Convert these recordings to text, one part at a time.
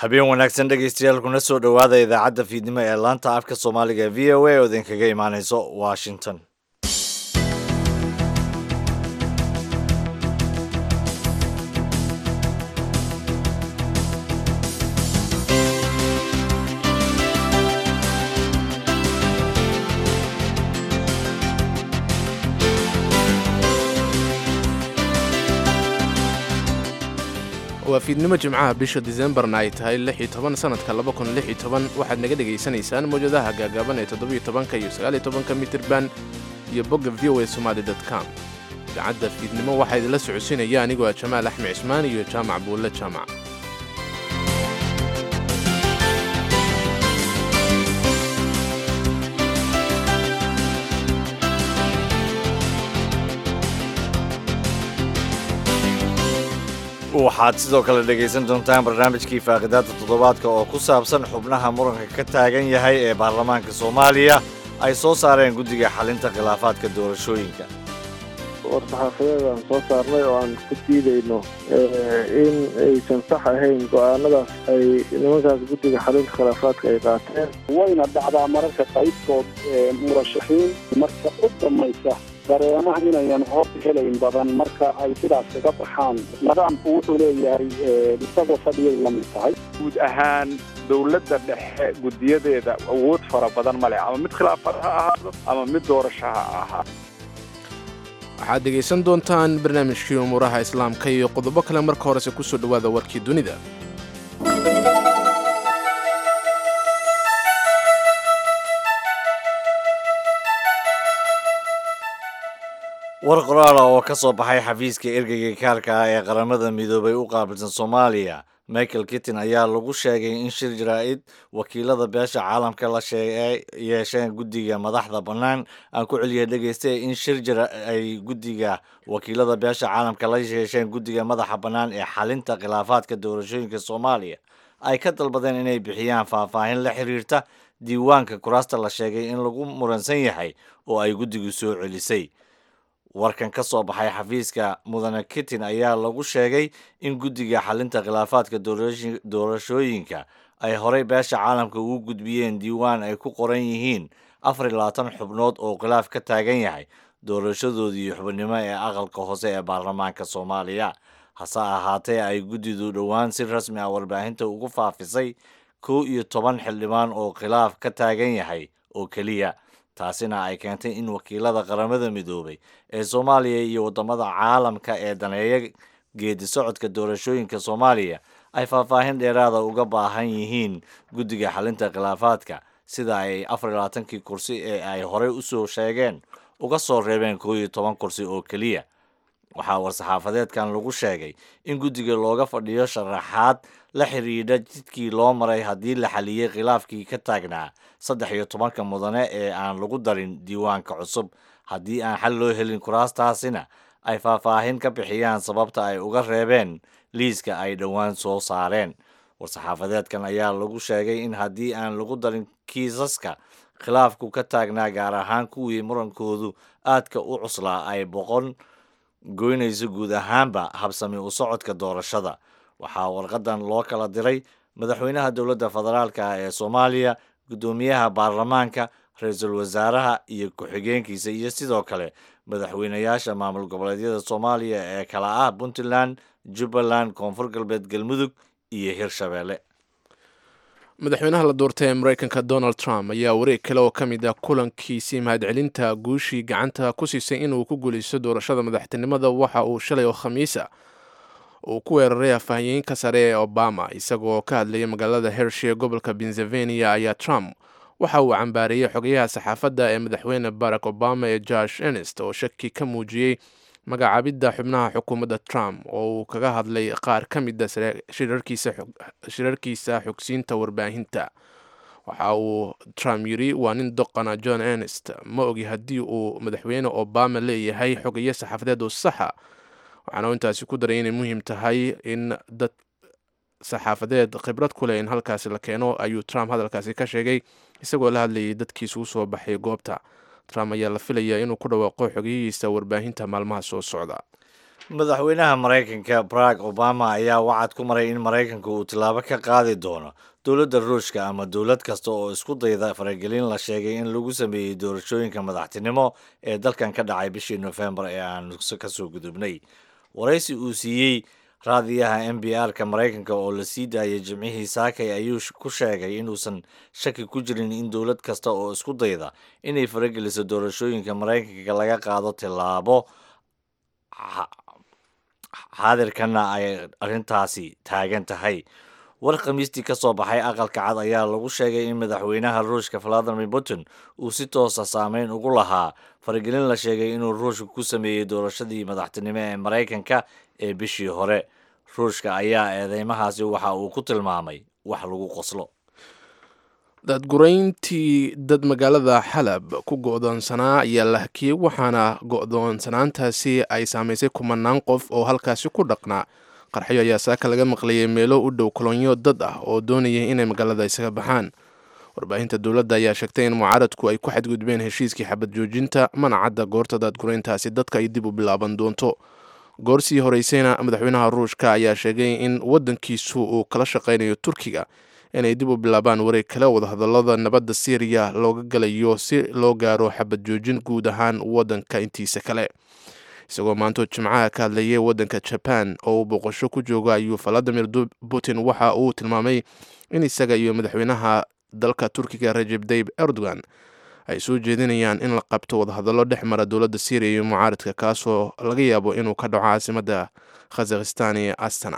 habeen wanaagsan dhegaystayaal kuna soo dhowaada idaacadda fiidnimo ee laanta afka soomaaliga v o a oo idinkaga imaanayso washington waa fiidnimo jimcaha bisha disembarna ay tahay lix iyo toban sanadka laba kun lix iyo toban waxaad naga dhegaysanaysaan mawjadaha gaagaaban ee toddobiyo tobanka iyo sagaal iyo tobanka mitirban iyo bogga v o a somaali dot com idaacadda fiidnimo waxaa idinla socodsiinaya anigoo ah jamaal axmed cismaan iyo jaamac buulle jaamac waxaad sidoo kale dhegaysan doontaan barnaamijkii faaqidaada toddobaadka oo ku saabsan xubnaha muranka ka taagan yahay ee baarlamaanka soomaaliya ay soo saareen guddiga xalinta khilaafaadka doorashooyinka war-saxaafadeedaan soo saarnay oo aan ku diidayno in aysan sax ahayn go-aanadaas ay nimankaas guddiga xalinta khilaafaadka ay qaateen wayna dhacdaa mararka qaybtood murashaxiin marka u dammaysa dareemaha inayan hor helayn badan marka ay sidaas kaga baxaan nidaamku wuxuu leeyahay isagoo fadhiyay la mid tahay guud ahaan dowladda dhexe guddiyadeeda awood fara badan ma leh ama mid khilaafad ha ahaado ama mid doorasho ha ahaa waxaad dhegaysan doontaan barnaamijkii umuuraha islaamka iyo qodobo kale marka horese ku soo dhowaada warkii dunida war qoraala oo ka soo baxay xafiiska ergeyga kaarka ah ee qaramada midoobay u qaabilsan soomaaliya michael kittin ayaa lagu sheegay in shir jaraa'id wakiilada beesha caalamka la yeesheen guddiga madaxda bannaan aan ku celiyay dhegaystay in shir jira ay guddiga wakiilada beesha caalamka la yeesheen guddiga madaxa bannaan ee xalinta khilaafaadka doorashooyinka soomaaliya ay ka dalbadeen inay bixiyaan faahfaahin la xiriirta diiwaanka kuraasta la sheegay in lagu muransan yahay oo ay guddigu soo celisay warkan ka soo baxay xafiiska mudane kittin ayaa lagu sheegay in guddiga xalinta khilaafaadka doorashooyinka ay horey beesha caalamka ugu gudbiyeen diiwaan ay ku qoran yihiin afar iyo labaatan xubnood oo khilaaf ka taagan yahay doorashadoodii xubnimo ee aqalka hoose ee baarlamaanka soomaaliya hase ahaatee ay guddidu dhowaan si rasmi ah warbaahinta ugu faafisay kow iyo toban xildhibaan oo khilaaf ka taagan yahay oo keliya taasina ay keentay in wakiilada qaramada midoobay ee soomaaliya iyo waddamada caalamka ee daneeya geedi socodka doorashooyinka soomaaliya ay faahfaahin dheeraada uga baahan yihiin guddiga xalinta khilaafaadka sida ay afar iyo labaatankii kursi ee ay horey usoo sheegeen uga soo reebeen kow iyo toban kursi oo keliya waxaa war-saxaafadeedkan lagu sheegay in guddiga looga fadhiyo sharaxaad la xidhiidha jidkii loo maray haddii la xaliyey khilaafkii ka taagnaa saddex iyo tobanka mudane ee aan lagu darin diiwaanka cusub haddii aan xal loo helin kuraastaasina ay faahfaahin ka bixiyaan sababta ay uga reebeen liiska ay dhowaan soo saareen war-saxaafadeedkan ayaa lagu sheegay in haddii aan lagu darin kiisaska khilaafku ka taagnaa gaar ahaan kuwii murankoodu aadka u cuslaa ay boqon goynayso guud ahaanba habsami u socodka doorashada waxaa warqadan loo kala diray madaxweynaha dowladda federaalka ah ee soomaaliya guddoomiyaha baarlamaanka ra-iisul wasaaraha iyo ku-xigeenkiisa iyo sidoo kale madaxweynayaasha maamul goboleedyada soomaaliya ee kala ah puntland jubbaland koonfur galbeed galmudug iyo hirshabeelle madaxweynaha la doortay ee mareykanka donald trump ayaa wareeg kale oo ka mid ah kulankiisii mahadcelinta guushii gacanta ku siisay inuu ku guulaysto doorashada madaxtinimada waxa uu shalay oo khamiisa uu ku weeraray afhayeenka sare ee obama isagoo ka hadlayay magaalada hershey ee gobolka pennsylvania ayaa trump waxa uu cambaareeyey xogayaha saxaafadda ee madaxweyne barack obama ee josh enest oo shaki ka muujiyey magacaabidda xubnaha xukuumadda trump oo uu kaga hadlay qaar ka mida shirarkiisa xogsiinta warbaahinta waxa uu trump yiri waa nin doqana john enest ma ogi haddii uu madaxweyne obama leeyahay xogayo saxaafadeed oo saxa waxaana uu intaasi ku daray inay muhiim tahay in dad saxaafadeed khibrad ku leh in halkaasi la keeno ayuu trump hadalkaasi ka sheegay isagoo la hadlayay dadkiisa u soo baxay goobta trump ayaa la filayaa inuu ku dhawaaqo xogeyihiisa warbaahinta maalmaha soo socda madaxweynaha maraykanka barack obama ayaa wacad ku maray in maraykanka uu tillaabo ka qaadi doono dowladda ruushka ama dowlad kasta oo isku dayda faragelin la sheegay in lagu sameeyey doorashooyinka madaxtinimo ee dalkan ka dhacay bishii nofembar ee aan ka soo gudubnay waraysi uu siiyey raadiyaha m b r ka maraykanka oo la sii daayay jimcihii saakay ayuu ku sheegay inuusan shaki ku jirin in dowlad kasta oo isku dayda inay farageliso doorashooyinka maraykanka laga qaado tillaabo xaadirkana ay arrintaasi taagan tahay war khamiistii ka soo baxay aqalka cad ayaa lagu sheegay in madaxweynaha ruushka valadimir putin uu si toosa saameyn ugu lahaa faragelin la sheegay inuu ruushka ku sameeyey doorashadii madaxtinimo ee maraykanka ee bishii hore ruushka ayaa eedeymahaasi waxa uu ku tilmaamay wax lagu qoslo daadgurayntii dad magaalada xalab ku go-doonsanaa ayaa la hakiyey waxaana go-doonsanaantaasi ay saamaysay kumanaan qof oo halkaasi ku dhaqnaa qarxyo ayaa saaka laga maqlayay meelo u dhow kolonyo dad ah oo doonayay inay magaalada isaga baxaan warbaahinta dowladda ayaa sheegtay in mucaaradku ay ku xadgudbeen heshiiskii xabad joojinta mana cadda goorta daadgurayntaasi dadka ay dib u bilaaban doonto goor sii horeysayna madaxweynaha ruushka ayaa sheegay in waddankiisu uu kala shaqaynayo turkiga inay dib u bilaabaan wareeg kale wadahadallada nabadda syriya looga galayo si loo gaaro xabad joojin guud ahaan waddanka intiisa kale isagoo maantoo jimcaha ka hadlayay waddanka jaban oo uu boqosho ku jooga ayuu valadimir putin waxa uu tilmaamay in isaga iyo madaxweynaha dalka turkiga rajeb tayib erdogan ay soo jeedinayaan in la qabto wadahadallo dhex mara dowladda syriya iyo mucaaradka kaasoo laga yaabo inuu ka dhaco caasimadda khazakhistan ee astana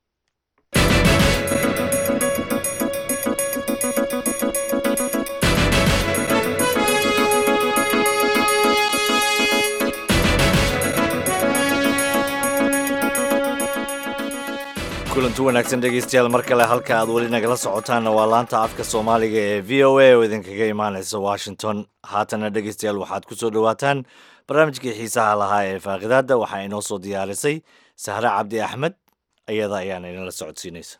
kulanti wanaagsan dhegeystayaal mar kale halka aad weli nagala socotaanna waa laanta afka soomaaliga ee v o a oo idinkaga imaanaysa washington haatana dhegeystayaal waxaad ku soo dhowaataan barnaamijkii xiisaha lahaa ee faaqidaadda waxaa inoo soo diyaarisay sahre cabdi axmed iyada ayaana idinla socodsiinaysa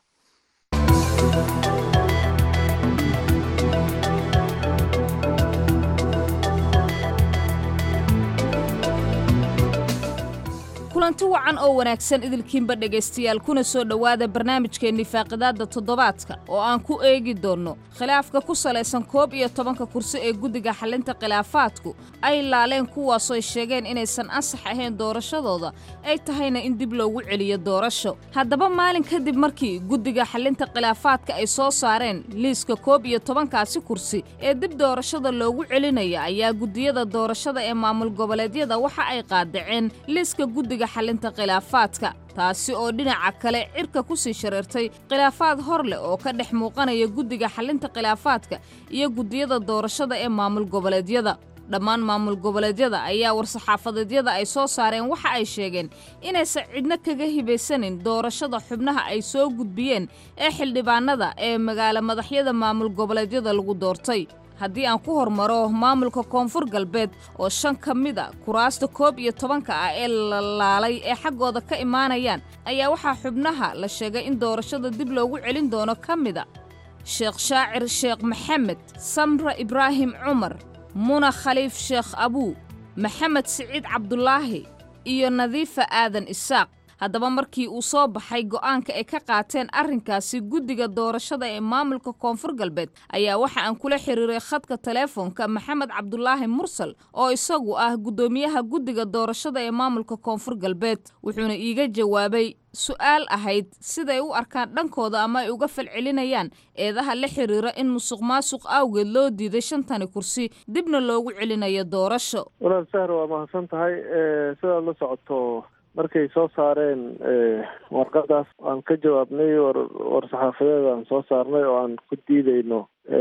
kulanti wacan oo wanaagsan idilkiinba dhegaystayaal kuna soo dhowaada barnaamijkeennii faaqidaadda toddobaadka oo aan ku eegi doonno khilaafka ku salaysan koob iyo tobanka kursi ee guddiga xallinta khilaafaadku ay laaleen kuwaasooy sheegeen inaysan ansax ahayn doorashadooda ay tahayna in dib loogu celiyo doorasho haddaba maalin kadib markii guddiga xallinta khilaafaadka ay soo saareen liiska koob iyo tobankaasi kursi ee dib doorashada loogu celinaya ayaa guddiyada doorashada ee maamul goboleedyada waxa ay qaadaceen liiska guddiga xallinta khilaafaadka taasi oo dhinaca kale cirka ku sii shareertay khilaafaad hor leh oo ka dhex muuqanaya guddiga xallinta khilaafaadka iyo guddiyada doorashada ee maamul goboleedyada dhammaan maamul goboleedyada ayaa war-saxaafadeedyada ay soo saareen waxa ay sheegeen inaysan cidno kaga hibaysanin doorashada xubnaha ay soo gudbiyeen ee xildhibaanada ee magaalo madaxyada maamul goboleedyada lagu doortay haddii aan ku hormaro maamulka koonfur galbeed oo shan ka mid a kuraasta koob iyo tobanka ah ee la laalay ee xaggooda ka imaanayaan ayaa waxaa xubnaha la sheegay in doorashada dib loogu celin doono ka mida sheekh shaacir sheekh maxamed samra ibraahim cumar muna khaliif sheekh abuu maxamed siciid cabdulaahi iyo nadiifa aadan isaaq haddaba markii uu soo baxay go'aanka ay ka qaateen arrinkaasi guddiga doorashada ee maamulka koonfur galbeed ayaa waxa aan kula xiriiray khadka teleefoonka maxamed cabdulaahi mursal oo isagu ah guddoomiyaha guddiga doorashada ee maamulka koonfur galbeed wuxuuna iiga jawaabay su'aal ahayd siday u arkaan dhankooda ama ay uga falcelinayaan eedaha la xiriira in musuq maasuq awgeed loo diiday shantani kursi dibna loogu celinayo doorasho walaal sahar waa mahadsan tahay sidaad la socoto markay soo saareen warqadaas aan ka jawaabnay war war-saxaafadeed aan soo saarnay oo aan ku diideyno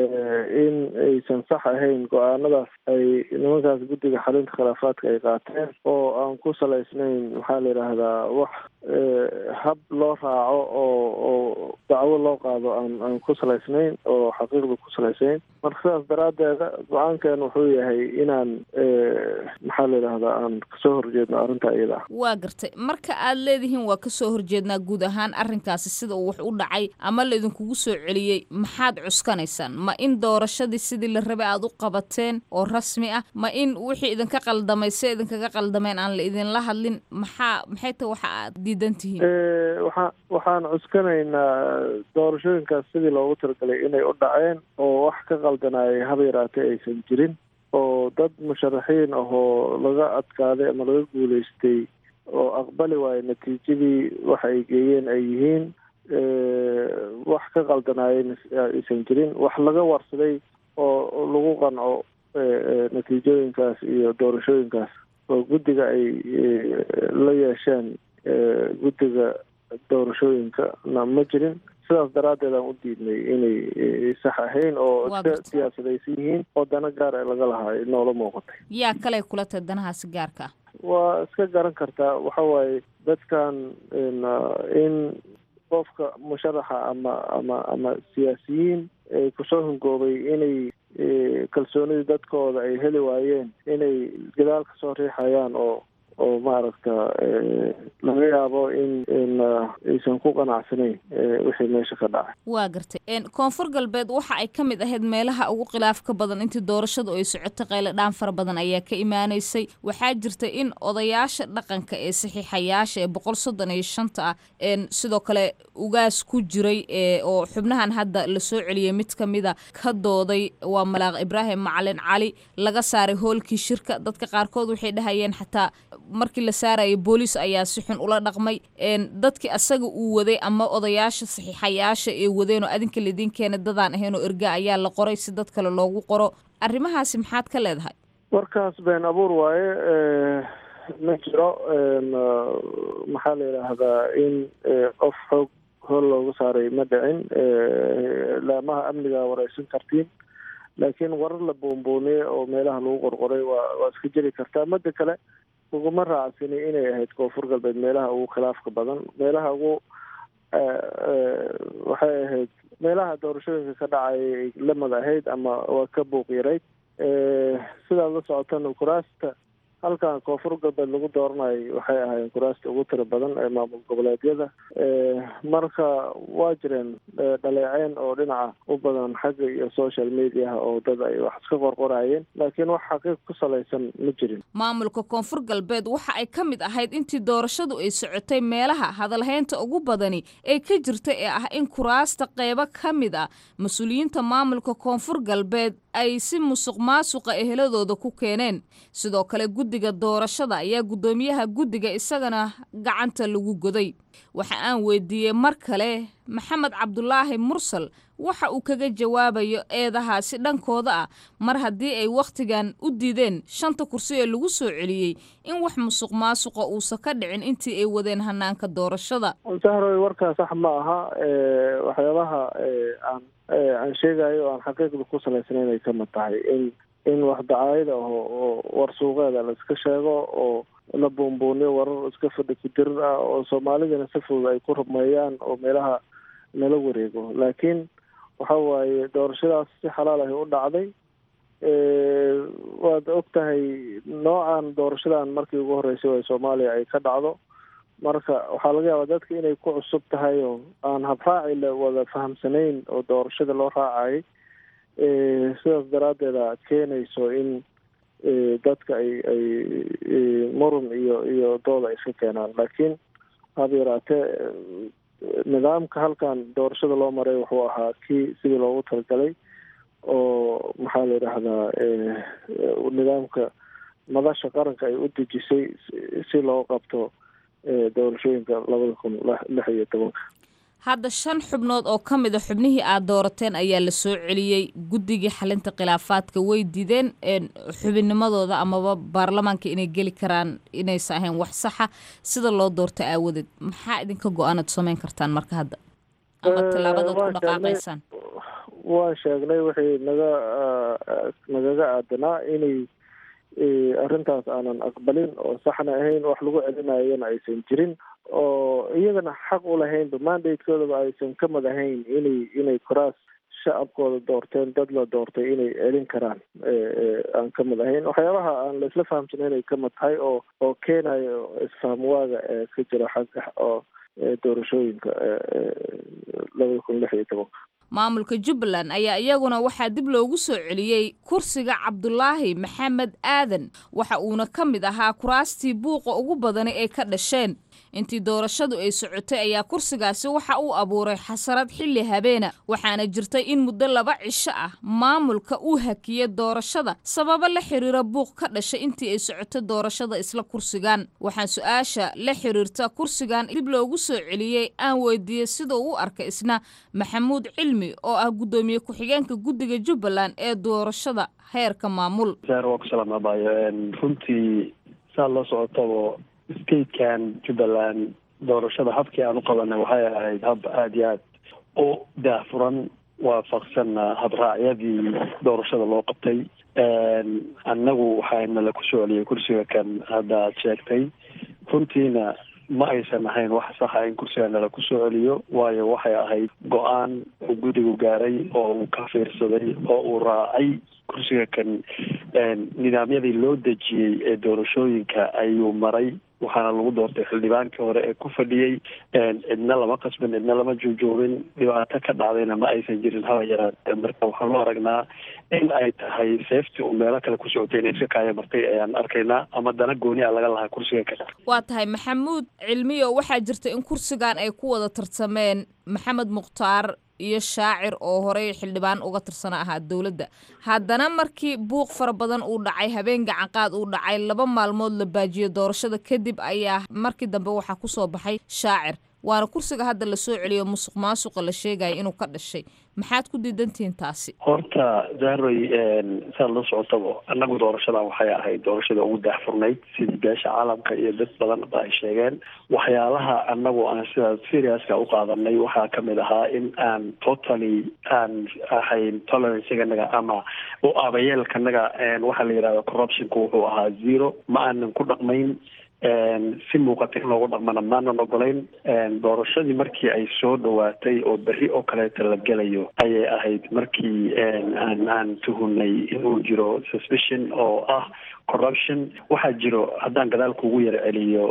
in aysan sax ahayn go-aanadaas ay nimankaas guddiga xalinta khilaafaadka ay qaateen oo aan ku salaysnayn maxaa la yidhaahdaa wax hab loo raaco oo oo dacwo loo qaado aan aan ku salaysnayn oo xaqiiqda ku salaysayn marka sidaas daraaddeeda go-aankan wuxuu yahay inaan maxaa la yidhaahdaa aan kasoo horjeedno arrinta iyada ah waa gartay marka aad leedihiin waa kasoo horjeednaa guud ahaan arrinkaasi sida uu wax u dhacay ama laydinkugu soo celiyey maxaad cuskanaysaan ma in doorashadii sidii la rabay aad u qabateen oo rasmi ah ma in wixii idinka qaldamay se idinkaga qaldameen aan la idinla hadlin maxaa maxay ta waxa aad diidan tihiin waxaa waxaan cuskanaynaa doorashooyinkaas sidii loogu talagalay inay u dhaceen oo wax ka qaldanayay haba yaraatee aysan jirin oo dad musharaxiin ahoo laga adkaaday ama laga guuleystay oo aqbali waayo natiijadii waxa ay geeyeen ay yihiin wax ka qaldanaayeen aysan jirin wax laga warsaday oo lagu qanco natiijooyinkaas iyo doorashooyinkaas oo guddiga ay la yeesheen guddiga doorashooyinkana ma jirin sidaas daraaddeed aan u diidnay inay sax ahayn oo iska siyaasadaysan yihiin oo dana gaar ee laga lahaa noola muuqatay yaa kale kula tahay danahaasi gaarka ah waa iska garan kartaa waxa waaye dadkan in qofka musharaxa ama ama ama siyaasiyiin kusoo hungoobay inay kalsoonidii dadkooda ay heli waayeen inay gadaal ka soo riixayaan oo oo maaragta laga yaabo in in aysan ku qanacsanayn wixii meesha ka dhacay waa gartay koonfur galbeed waxa ay ka mid ahayd meelaha ugu khilaafka badan intii doorashadu ay socotay qayle dhaan fara badan ayaa ka imaanaysay waxaa jirta in odayaasha dhaqanka ee saxiixayaasha ee boqol soddon iyo shanta ah sidoo kale ugaas ku jiray oo xubnahan hadda lasoo celiyay mid ka mida ka dooday waa malaaq ibraahim macalin cali laga saaray hoolkii shirka dadka qaarkood waxay dhahayeen xataa markii la saarayay booliis ayaa si xun ula dhaqmay dadkii asaga uu waday ama odayaasha saxiixayaasha ee wadeen oo adinka laidiin keenay dadaan ahayn oo erga ayaa la qoray si dad kale loogu qoro arrimahaasi maxaad ka leedahay warkaas been abuur waaye ma jiro maxaa la yidhaahdaa in qof xoog hool looga saaray ma dhicin laamaha amniga wareysan kartiin laakiin warar la buunbuuniyey oo meelaha lagu qorqoray waa waa iska jiri kartaa mada kale uguma raacsani inay ahayd koonfur galbeed meelaha ugu khilaafka badan meelaha ugu waxay ahayd meelaha doorashooyinka ka dhacay lamid ahayd ama waa ka buuq yarayd sidaad la socotana kuraasta halkan koonfur galbeed lagu dooranayo waxay ahaayeen kuraasta ugu tira badan ee maamul goboleedyada marka waa jireen dhaleeceen oo dhinaca u badan xagga iyo social mediaha oo dad ay wax iska qorqorayeen laakiin wax xaqiiq ku salaysan ma jirin maamulka koonfur galbeed waxa ay ka mid ahayd intii doorashadu ay socotay meelaha hadalhaynta ugu badani ee ka jirta ee ah in kuraasta qeybo ka mid ah mas-uuliyiinta maamulka koonfur galbeed ay si musuq maasuqa eheladooda ku keeneen sidoo kale guddiga doorashada ayaa guddoomiyaha guddiga isagana gacanta lagu goday waxa aan weydiiyey mar kale maxamed cabdulaahi mursal waxa uu kaga jawaabayo eedahaasi dhankooda ah mar haddii ay wakhtigan u diideen shanta kursi ee lagu soo celiyey in wax musuq maasuqa uusan ka dhicin intii ay wadeen hanaanka doorashada sahroy warkaa sax ma aha waxyaabaha aan aan sheegayo oo aan xaqiiqda ku salaysnayn ay kamid tahay in in wax dacaayada aho oo war suuqeeda la iska sheego oo la buunbuuniyo warar iska fadhi ku dirir ah oo soomaalidana si fudud ay ku rumeeyaan oo meelaha nala wareego laakiin waxa waaye doorashadaas si xalaal ahi u dhacday waad og tahay noocan doorashadan markii ugu horreysay oo soomaaliya ay ka dhacdo marka waxaa laga yaabaa dadka inay ku cusub tahay oo aan habraaci la wada fahamsanayn oo doorashada loo raacayay sidaas daraaddeeda keenayso in dadka ay ay murun iyo iyo dooda ay iska keenaan laakiin haba yaraatee nidaamka halkan doorashada loo maray wuxuu ahaa kii sidii loogu talagalay oo maxaa la yidhaahdaa nidaamka madasha qaranka ay u dejisay si loo qabto doorashooyinka labada kun lix iyo tobanka hadda shan xubnood oo ka mid a xubnihii aad doorateen ayaa la soo celiyey guddigii xalinta khilaafaadka way dideen xubinnimadooda amaba baarlamaanka inay geli karaan inaysan ahayn wax saxa sida loo doorto aawadeed maxaa idinka go-aanaad samayn kartaan marka hadda ama tallaabadaad ku dhaqaaqaysaan waan sheegnay wixii naga nagaga aadanaa inay arrintaas aanan aqbalin oo saxna ahayn wax lagu celinayana aysan jirin oo iyagana xaq u lahaynba mandatekoodaba aysan ka mid ahayn inay inay koraas shacabkooda doorteen dad la doortay inay celin karaan aan ka mid ahayn waxyaabaha aan la isla fahamsana inay ka mid tahay oo oo keenayo isfahamwaaga ee ka jira xagga oo doorashooyinka labada kun lix iyo tobanka maamulka jubbaland ayaa iyaguna waxaa dib loogu soo celiyey kursiga cabdulaahi maxamed aadan waxa uuna ka mid ahaa kuraastii buuqa ugu badani ay ka dhasheen intii doorashadu ay socotay ayaa kursigaasi waxa uu abuuray xasarad xilli habeena waxaana jirtay in muddo laba cisho ah maamulka uu hakiyey doorashada sababo la xiriira buuq ka dhashay intii ay socotay doorashada isla kursigan waxaan su-aasha la xiriirta kursigan dib loogu soo celiyey aan weydiiyey sida uu u arkay isna maxamuud cilmi oo ah guddoomiye ku-xigeenka guddiga jubbaland ee doorashada heerka maamul runtii saa la socotaba statekan jubbaland doorashada habkii aan u qabanay waxay ahayd hab aada iyo aad u daahfuran waafaqsanna habraacyadii doorashada loo qabtay annagu waxaana la ku soo celiyay kursiga kan hadda aad sheegtay runtiina ma aysan ahayn wax saxa in kursiga nala ku soo celiyo waayo waxay ahayd go-aan uu guddigu gaaray oo uu ka fiirsaday oo uu raacay kursiga kan nidaamyadii loo dejiyey ee doorashooyinka ayuu maray waxaana lagu doortay xildhibaankii hore ee ku fadhiyey cidna lama qasbin cidna lama joojoomin dhibaato ka dhacdayna ma aysan jirin haba yaraatee marka waxaan loo aragnaa in ay tahay seeftii uu meelo kale ku socotay inay iska kaaya martay ayaan arkaynaa ama dana gooni a laga lahaa kursiga kale waa tahay maxamuud cilmiyo waxaa jirta in kursigan ay ku wada tartameen maxamed mukhtaar iyo shaacir oo horey xildhibaan uga tirsana ahaa dowladda haddana markii buuq fara badan uu dhacay habeen gacanqaad uu dhacay laba maalmood la baajiyo doorashada kadib ayaa markii dambe waxaa kusoo baxay shaacir waana kursiga hadda lasoo celiyo musuq maasuqa la sheegaya inuu ka dhashay maxaad ku diidantihiin taasi horta zahroy saad la socotaba annagu doorashadan waxay ahayd doorashada ugu daahfurnayd sidii beesha caalamka iyo dad badan ba ay sheegeen waxyaalaha annagu aan sidaas seriouska u qaadanay waxaa kamid ahaa in aan totally aan ahayn toleranceiganaga ama u abayeelkanaga waxaa la yidhahda corruptionka wuxuu ahaa zero ma aanan ku dhaqmayn si muuqata in loogu dhaqmana maanan ogolayn doorashadii markii ay soo dhawaatay oo berri oo kaleeta la gelayo ayay ahayd markii aan aan tuhunay inuu jiro suspicion oo ah corruption waxaa jiro haddaan gadaal kugu yar celiyo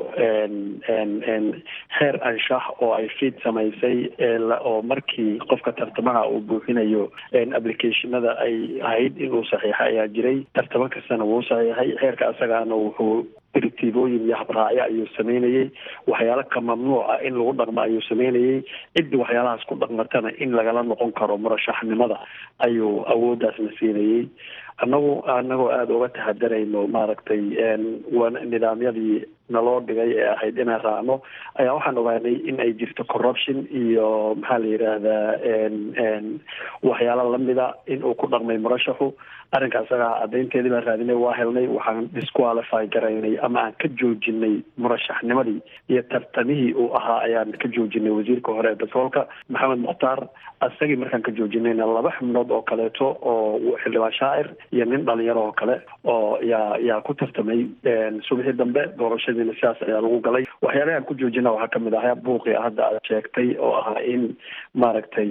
heer anshax oo ay fiid samaysay oo markii qofka tartamaha uu buuxinayo applicationada ay ahayd inuu saxiixa ayaa jiray tartamo kastana wuu saxiixay heerka asagaana wuxuu dirtiibooyin iyo habraacyo ayuu sameynayey waxyaalo ka mamnuuca in lagu dhaqmo ayuu sameynayey ciddi waxyaalahaas ku dhaqmatana in lagala noqon karo murashaxnimada ayuu awooddaasna siinayey annagu anagoo aada uga taxadarayno maaragtay nidaamyadii naloo dhigay ee ahayd inaan raacno ayaa waxaan ogaanay in ay jirto corruption iyo maxaa la yidhaahdaa waxyaalo lamida in uu ku dhaqmay murashaxu arrinka asagaa caddaynteedii baan raadinay waa helnay waxaan disqualify garaynay ama aan ka joojinay murashaxnimadii iyo tartamihii uu ahaa ayaan ka joojinay wasiirka hore ee batroolka maxamed mukhtaar asagii markaan ka joojinayna laba xubnood oo kaleeto oo xildhibaan shaacir iyo nin dhalinyaro oo kale oo yaa yaa ku tartamay subixii dambe doorashadiina sidaas ayaa lagu galay waxyaalaha aan ku joojina waxaa kamid ahaa buuqii hadda aad sheegtay oo ahaa in maaragtay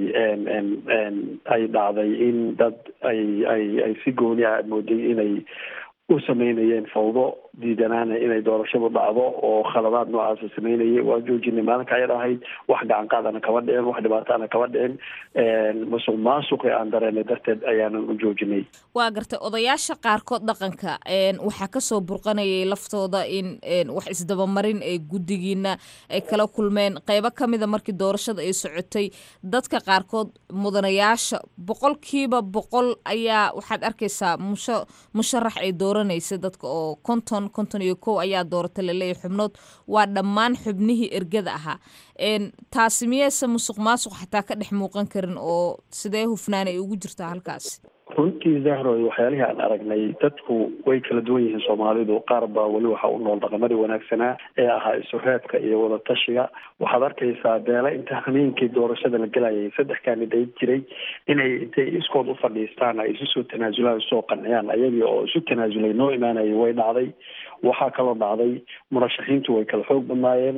ay dhacday in dad ay ay ay si gooni ah mooday inay u sameynayeen fawdo diidanaana inay doorashadu dhacdo oo khaladaad noocaasa sameynayay waa joojinay maalinka ayad ahayd wax gacanqaadana kama dhicin wax dhibaataana kama dhicin musuq maasuqi aan dareenay darteed ayaanan u joojinay waa gartay odayaasha qaarkood dhaqanka waxaa kasoo burqanayay laftooda in wax isdabamarin ee guddigiina ay kala kulmeen qeybo kamida markii doorashada ay socotay dadka qaarkood mudanayaasha boqolkiiba boqol ayaa waxaad arkaysaa musha musharax ay dooranaysa dadka oo konton konton iyo kow ayaa dooratay laleeyahy xubnood waa dhammaan xubnihii ergada ahaa taasi miyeyse musuq maasuq xataa ka dhex muuqan karin oo sidee hufnaan ay ugu jirtaa halkaasi runtii zahroy waxyaalihii aan aragnay dadku way kala duwan yihiin soomaalidu qaar baa weli waxa u nool dhaqamadii wanaagsanaa ee ahaa isureedka iyo wadatashiga waxaad arkaysaa beele inta hameenkii doorashada la gelayay saddex kaanidayt jiray inay intay iskood u fadhiistaan ay isu soo tanaasulaan usoo qanciyaan ayagii oo isu tanaasulay noo imaanayay way dhacday waxaa kaloo dhacday murashaxiintu way kala xoog badnaayeen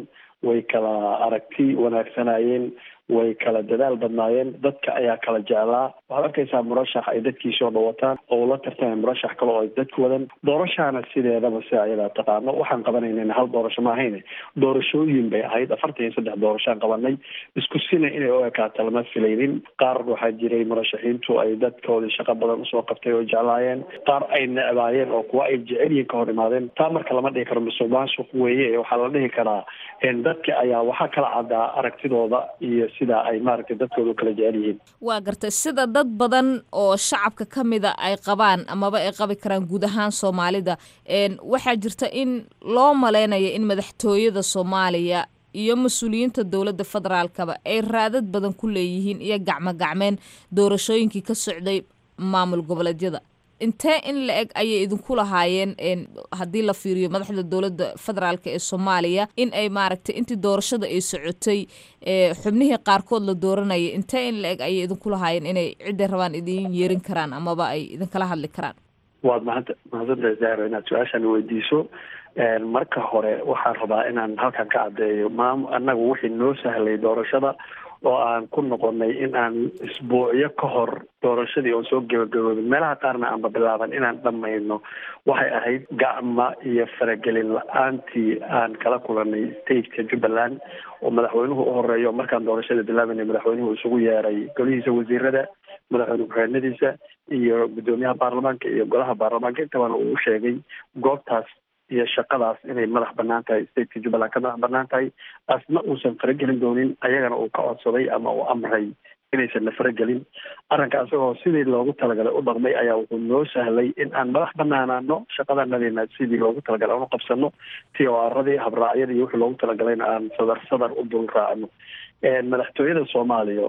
way kala aragti wanaagsanayeen way kala dadaal badnaayeen dadka ayaa kala jeclaa waxaad arkaysaa murashax ay dadkiisoo dhawataan oo ula tartamay murashax kale oo ay dadku wadan doorashaana sideedaba si ayadaa taqaano waxaan qabanaynana hal doorasho ma ahayne doorashooyin bay ahayd afartan iyo saddex doorashaan qabanay isku sina inay u ekaato lama filaynin qaar waxaa jiray murashaxiintu ay dadkoodii shaqo badan usoo qabtay oo jeclaayeen qaar ay necbaayeen oo kuwa ay jecelyihin ka hor imaadeen taa marka lama dhihi karo musuq maasuq weeye waxaa la dhihi karaa dadka ayaa waxaa kala caddaa aragtidooda iyo sida ay maaragtay dadkooda u kala jecel yihiin waa gartay sida dad badan oo shacabka ka mida ay qabaan amaba ay qabi karaan guud ahaan soomaalida waxaa jirta in loo maleynayo in madaxtooyada soomaaliya iyo mas-uuliyiinta dowladda federaalkaba ay raadad badan ku leeyihiin iyo gacmo gacmeen doorashooyinkii ka socday maamul goboleedyada intee in la eg ayay idinku lahaayeen haddii la fiiriyo madaxda dowladda federaalk ee soomaaliya in ay maaragtay intii doorashada ay socotay xubnihii qaarkood la dooranaya intee in la eg ayay idinku lahaayeen inay cidday rabaan idin yeerin karaan amaba ay idinkala hadli karaan waad mahad mahadsantahay zahro inaad su-aashaan weydiiso marka hore waxaan rabaa inaan halkan ka caddeeyo maam annagu wixii noo sahlay doorashada oo aan ku noqonay in aan isbuucyo ka hor doorashadii oon soo gebagaboobin meelaha qaarna aanba bilaaban inaan dhamayno waxay ahayd gacma iyo faragelin la-aantii aan kala kulanay stateka jubbaland oo madaxweynuhu u horeeyo markaan doorashada bilaabanay madaxweynuhu isugu yeeray golihiisa wasiirada madaxweyne ku-xigeenadiisa iyo guddoomiyaha baarlamaanka iyo golaha baarlamaanka intabana uu u sheegay goobtaas iyo shaqadaas inay madax banaan tahay stateka jubbaland ka madax banaan tahay asna uusan faragelin doonin ayagana uu ka codsaday ama uu amray inaysan na faragelin arrinka isagoo sidii loogu talagalay u dhaqmay ayaa wuxuu noo sahlay in aan madax banaanaano shaqadanadina sidii loogu talagalay aan u qabsano t o aradii habraacyadii wixii loogu talagalayna aan sadar sadar u dul raacno madaxtooyada soomaaliya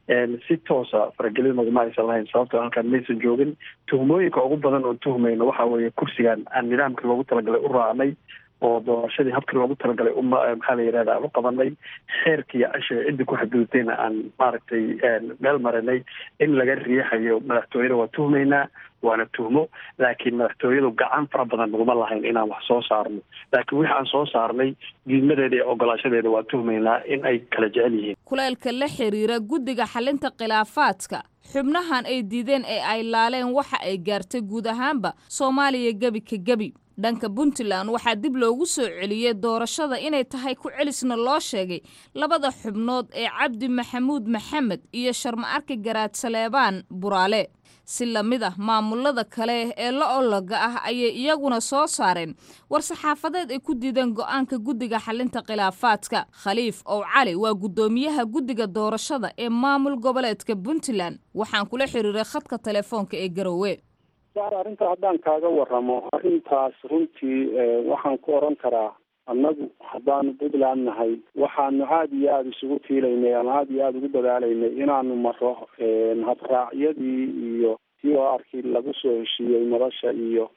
si toosa faragelin naguma aysan lahayn sababtoo halkaan maysan joogin tuhmooyinka ugu badan oo tuhmayno waxa weeye kursigan aan nidaamkii loogu talagalay u raacnay oo doorashadii habkii loogu talagalay uma maxaa la yirahda aan u qabanay xeerkii iyo cashiga ciddii ku xadgudubtayna aan maaragtay meel marinay in laga riixayo madaxtooyada waa tuhmaynaa waana tuhmo laakiin madaxtooyadu gacan fara badan naguma lahayn inaan wax soo saarno laakiin wixi aan soo saarnay diidmadeeda iyo ogolaashadeeda waa tuhmaynaa in ay kala jecel yihiin kuleelka la xiriira guddiga xalinta khilaafaadka xubnahan ay diideen ee ay laaleen waxa ay gaartay guud ahaanba soomaaliya gebi ka gebi dhanka puntland waxaa dib loogu soo celiyey doorashada inay tahay ku celisna loo sheegay labada xubnood ee cabdi maxamuud maxamed iyo sharma arki garaad saleebaan buraale si lamid ah maamulada kale ee la ologa ah ayay iyaguna soo saareen war-saxaafadeed ay ku diideen go-aanka guddiga xalinta khilaafaadka khaliif ow cali waa guddoomiyaha guddiga doorashada ee maamul goboleedka puntland waxaan kula xiriiray khadka telefoonka ee garowe arrinta haddaan kaaga waramo arrintaas runtii waxaan ku oran karaa annagu haddaanu puntland nahay waxaanu aada iyo aada isugu tiilaynay ama aada iyo aada ugu dadaalaynay inaanu maro habraacyadii iyo t o arkii lagu soo heshiiyey nolosha iyo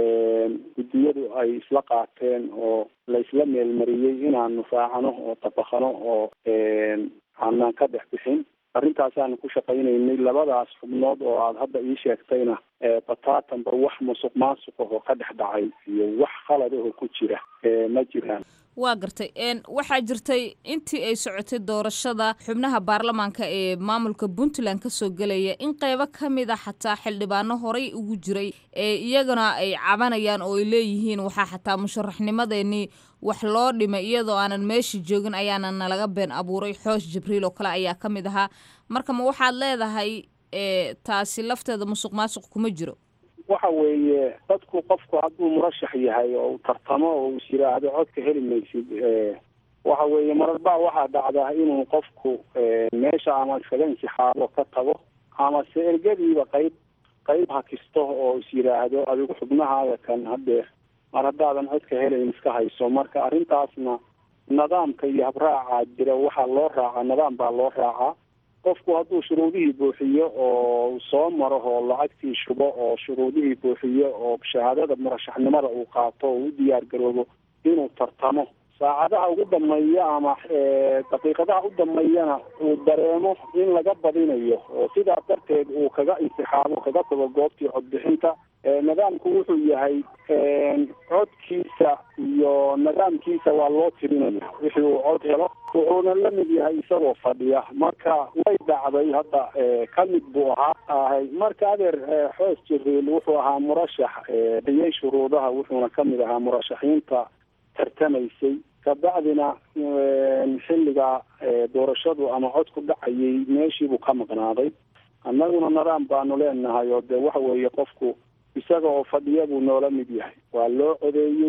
guddiyadu ay isla qaateen oo la isla meelmariyey inaanu raacano oo tabakano oo aanaan ka dhex bixin arintaasaanu ku shaqaynaynay labadaas xubnood oo aada hadda ii sheegtayna bataatanba wax musuq maasuq ahoo ka dhex dhacay iyo wax khalad ahoo ku jira ma jiraan waa gartay waxaa jirtay intii ay socotay doorashada xubnaha baarlamaanka ee maamulka puntland kasoo gelaya in qeybo ka mid a xataa xildhibaano horey ugu jiray ee iyagana ay cabanayaan oo ay leeyihiin waxaa xataa musharaxnimadeenii wax loo dhimay iyadoo aanan meeshii joogin ayaana nalaga been abuuray xoosh jibriil oo kale ayaa ka mid ahaa marka ma waxaad leedahay taasi lafteeda musuq maasuq kuma jiro waxa weeye dadku qofku hadduu murashax yahay oo uu tartamo oo is yiraahdo codka heli maysid waxa weeye marar baa waxaa dhacdaa inuu qofku meesha ama iskaga intixaabo ka tago ama se ergadiiba qayb qayb hakisto oo is yiraahdo adigu xubnahaada kan hadeer mar haddaadan codka helayn iska hayso marka arrintaasna nidaamka iyo habraacaa jira waxaa loo raacaa nidaam baa loo raacaa qofku hadduu shuruudihii buuxiyo oo soo maro oo lacagtii shubo oo shuruudihii buuxiyo oo shahaadada murashaxnimada uu qaato oo u diyaar garoobo inuu tartamo saacadaha ugu dambeeya ama daqiiqadaha u dambeeyana uu dareemo in laga badinayo oo sidaas darteed uu kaga intixaabo kaga tago goobtii codbixinta nidaamku wuxuu yahay codkiisa iyo nidaamkiisa waa loo tirinaya wixii uu cod helo wuxuuna la mid yahay isagoo fadhiya marka way dhacday hadda ka mid buu ahaa ahay marka adeer xoos jibriil wuxuu ahaa murashax dhiyey shuruudaha wuxuuna kamid ahaa murashaxiinta tartamaysay kabacdina xilliga doorashadu ama codku dhacayay meeshiibuu ka maqnaaday annaguna nidaam baanu leenahay oo dee waxa weeye qofku isaga oo fadhiya buu noola mid yahay waa loo codeeyey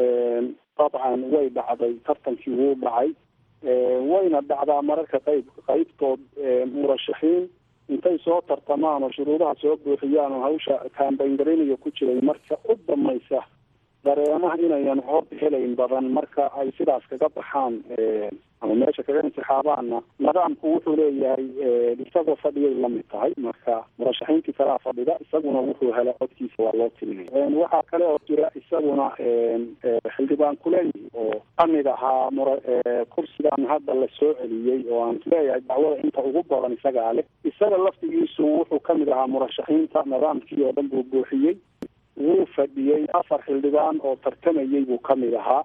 dabcan way dhacday tartankii wuu dhacay wayna dhacdaa mararka qayb qaybtood murashaxiin intay soo tartamaan oo shuruudaha soo buuxiyaan oo hawsha kaambayngaraynayo ku jiray marka u dambaysa dareemaha inayan cod helayn badan marka ay sidaas kaga baxaan ama meesha kaga intixaabaanna nidaamku wuxuu leeyahay isagoo fadhiyay lamid tahay marka murashaxiintii kalaa fadhida isaguna wuxuu hela codkiisa waa loo tirinaya waxaa kale oo jira isaguna xildhibaan kuley oo kamid ahaa mura kursigan hadda la soo celiyey oo aan isleeyahay dacwada inta ugu badan isagaa leh isaga laftigiisu wuxuu kamid ahaa murashaxiinta nidaamkii oo dhan buu buuxiyey wuu fadhiyey afar xildhibaan oo tartamayey buu kamid ahaa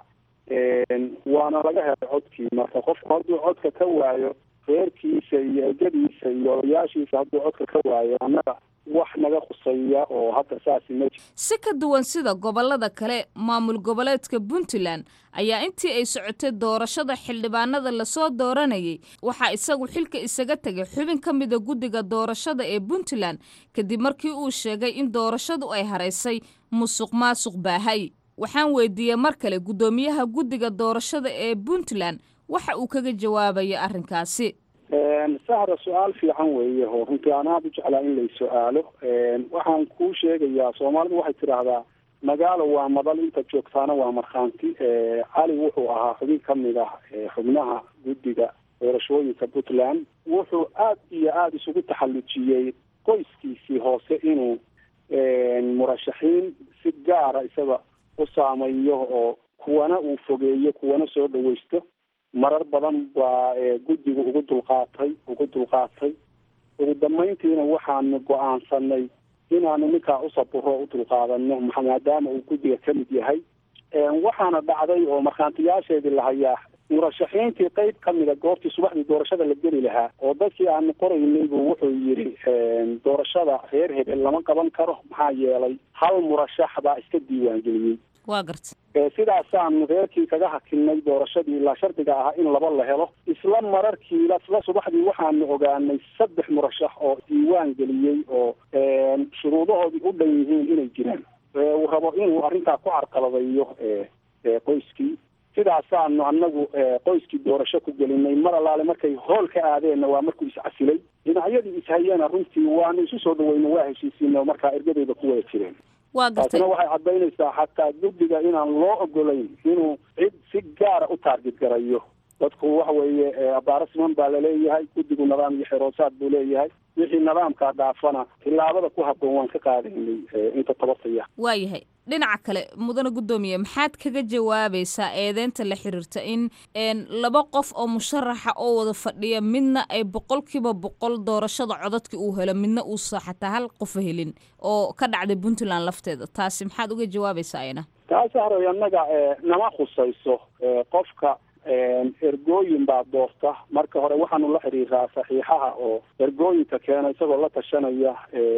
waana laga helay codkii marka qofku hadduu codka ka waayo reerkiisa iyo egadiisa iyo odayaashiisa hadduu codka ka waayo annaga wax naga khuseeya oo hadda saasi ma jiro si ka duwan sida gobollada kale maamul goboleedka puntland ayaa intii ay socotay doorashada xildhibaanada lasoo dooranayay waxaa isagu xilka isaga tegay xubin ka mida guddiga doorashada ee puntland kadib markii uu sheegay in doorashadu ay haraysay musuq maasuq baahay waxaan weydiiyey mar kale guddoomiyaha guddiga doorashada ee puntland waxa uu kaga jawaabaya arrinkaasi sahra su-aal fiican weeye oo runtii aan aada u jeclaa in lay su-aalo waxaan kuu sheegayaa soomaalidu waxay tidhaahdaa magaalo waa madal inta joogtaana waa markhaanti cali wuxuu ahaa xubin kamid ah xubnaha guddiga doorashooyinka puntland wuxuu aad iyo aada isugu taxallujiyey qoyskiisii hoose inuu murashaxiin si gaara isaga u saameeyo oo kuwana uu fogeeyo kuwana soo dhawaysto marar badan baa guddigu ugu dulqaatay ugu dulqaatay ugu dambeyntiina waxaanu go-aansanay inaanu ninkaa usaburo u dulqaadano maadaama uu guddiga ka mid yahay waxaana dhacday oo markhaantiyaasheedii lahayaa murashaxiintii qeyb kamida goortii subaxdii doorashada la geli lahaa oo dadkii aanu qoraynay buu wuxuu yidhi doorashada reer hebel lama qaban karo maxaa yeelay hal murashax baa iska diiwaangeliyey waa garta sidaasaanu reerkii kaga hakinay doorashadii ilaa shardiga ahaa in laba la helo isla mararkii isla subaxdii waxaanu ogaanay saddex murashax oo diiwaan geliyey oo shuruudahoodii u dhan yihiin inay jiraan uu rabo inuu arrintaa ku carqaladeeyo qoyskii sidaasaanu anagu qoyskii doorasho ku gelinay mar allaale markay hool ka aadeenna waa markuu iscasilay dhinacyadii ishayena runtii waanu isu soo dhaweyna waa heshiisiina markaa ergadeyda ku wada jireen waa gartay taasina waxay caddaynaysaa xataa guddiga inaan loo ogolayn inuu cid si gaara u taargid garayo dadku waxa weeye abaaro siman baa laleeyahay guddigu nidaam iyo xeroosaad buu leeyahay wixii nidaamkaa dhaafana tillaabada ku habboon waan ka qaadaynay inta tabartaya waayahay dhinaca kale mudane guddoomiye maxaad kaga jawaabaysaa eedeynta la xiriirta in laba qof oo musharaxa oo wada fadhiya midna ay boqolkiiba boqol doorashada codadka uu helo midna uusa xataa hal qofa helin oo ka dhacday puntland lafteeda taasi maxaad uga jawaabaysaa ayna taasi haroy annaga nama khusayso qofka ergooyin baa doorta marka hore waxaanu la xiriiraa saxiixaha oo ergooyinka keena isagoo la tashanaya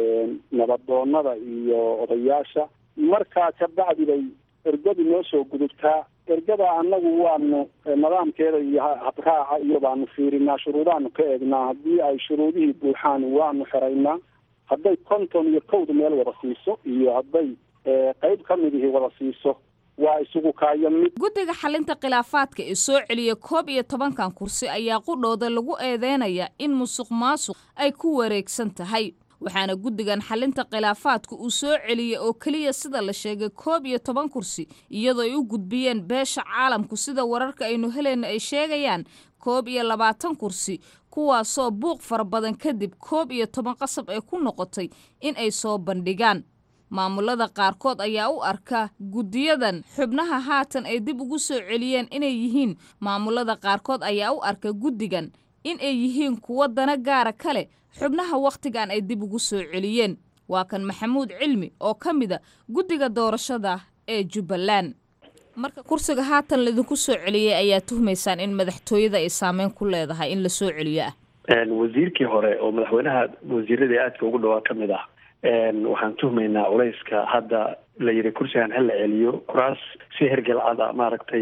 nabadoonada iyo odayaasha markaa kabacdi bay ergadu noo soo gudubtaa ergada annagu waanu nidaamkeeda iyo habraaca iyo baanu fiirinaa shuruudaanu ka eegnaa haddii ay shuruudihii buuxaan waanu xeraynaa hadday konton iyo kowda meel wada siiso iyo hadday qeyb ka midihii wada siiso waa isugu kaayo mid guddiga xalinta khilaafaadka ee soo celiya koob iyo tobankan kursi ayaa qudhooda lagu eedeynaya in musuq maasuq ay ku wareegsan tahay waxaana guddigan xalinta khilaafaadka uu soo celiyey oo keliya sida la sheegay koob iyo toban kursi iyadoo ay u gudbiyeen beesha caalamku sida wararka aynu helayno ay sheegayaan koob iyo labaatan kursi kuwaasoo buuq fara badan kadib koob iyo toban qasab ay ku noqotay in ay soo bandhigaan maamulada qaarkood ayaa u arka guddiyadan xubnaha haatan ay dib ugu soo celiyeen inay yihiin maamulada qaarkood ayaa u arka guddigan in ay yihiin kuwo dana gaara kale xubnaha wakhtigan ay dib ugu soo celiyeen waa kan maxamuud cilmi oo ka mida guddiga doorashada ee jubbaland marka kursiga haatan laidinku soo celiyey ayaa tuhmaysaan in madaxtooyada ay saameyn ku leedahay in la soo celiyo ah wasiirkii hore oo madaxweynaha wasiiradii aadka ugu dhawaa ka mid ah waxaan tuhmaynaa culayska hadda la yidhi kursigan ha la celiyo kuraas si hergelcada maaragtay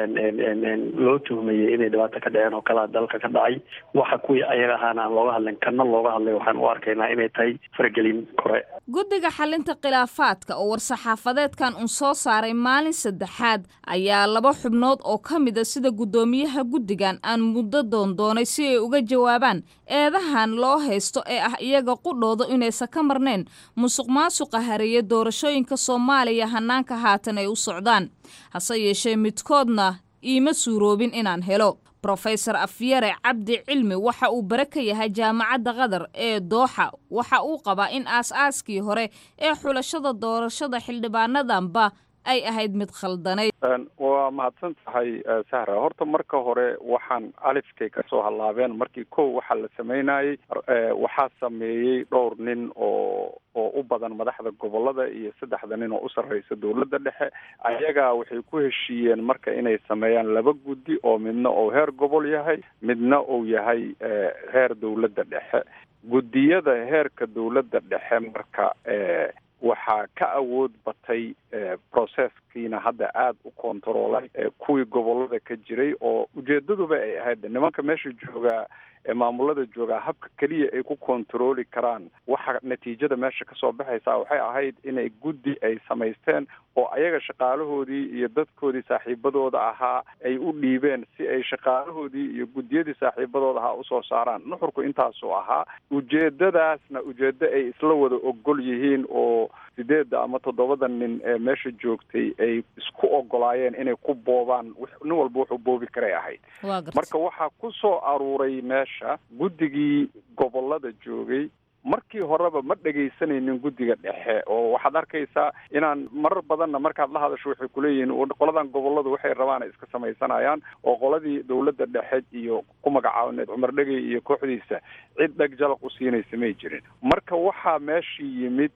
loo tuhmayay inay dhibaato ka dhaceen oo kalaa dalka ka dhacay waxa kuwii ayaga ahaana aan looga hadlin kana looga hadlay waxaan u arkaynaa inay tahay faragelin kore guddiga xalinta khilaafaadka oo war-saxaafadeedkan uun soo saaray maalin saddexaad ayaa laba xubnood oo ka mida sida guddoomiyaha guddigan aan muddo doondoonay si ay uga jawaabaan eedahan loo haysto ee ah iyaga qudhooda inaysan ka marnayn musuq maasuqa hareeye doorashooyinka soomaaliya hanaanka haatan ay u socdaan hase yeeshee midkoodna iima suuroobin inaan helo rofesor afyare cabdi cilmi waxa uu bare ka yahay jaamacadda qatar ee dooxa waxa uu qabaa in aas-aaskii hore ee xulashada doorashada xildhibaanadanba ay ahayd mid khaldanayd waa mahadsan tahay sahra horta marka hore waxaan alifkay kasoo hallaabeen markii kow waxaa la sameynayey waxaa sameeyey dhowr nin oo oo u badan madaxda gobolada iyo saddexda nin oo u sarreysa dowladda dhexe ayagaa waxay ku heshiiyeen marka inay sameeyaan laba guddi oo midna uu heer gobol yahay midna uu yahay heer dowladda dhexe guddiyada heerka dowladda dhexe marka waxaa ka awood batay processkiina hadda aada u kontaroolay kuwii gobolada ka jiray oo ujeedaduba ay ahayd nimanka meesha joogaa ee maamulada joogaa habka keliya ay ku kontarooli karaan waxa natiijada meesha kasoo baxaysa waxay ahayd inay guddi ay samaysteen oo ayaga shaqaalahoodii iyo dadkoodii saaxiibadooda ahaa ay u dhiibeen si ay shaqaalahoodii iyo guddiyadii saaxiibadooda ahaa usoo saaraan nuxurku intaasuu ahaa ujeedadaasna ujeedo ay isla wada ogol yihiin oo sideedda ama toddobada nin ee meesha joogtay ay isku ogolaayeen inay ku boobaan nin walba wuxuu boobi karay ahayd marka waxaa ku soo aruuray meesha guddigii gobolada joogay markii horeba ma dhegaysanaynin guddiga dhexe oo waxaad arkaysaa inaan marar badanna markaad la hadasho waxay kuleeyihiin qoladan goboladu waxay rabaan ay iska samaysanayaan oo qoladii dowladda dhexe iyo ku magacaabaneed cumar dhegey iyo kooxdiisa cid dheg jalaq u siinaysa may jirin marka waxaa meeshii yimid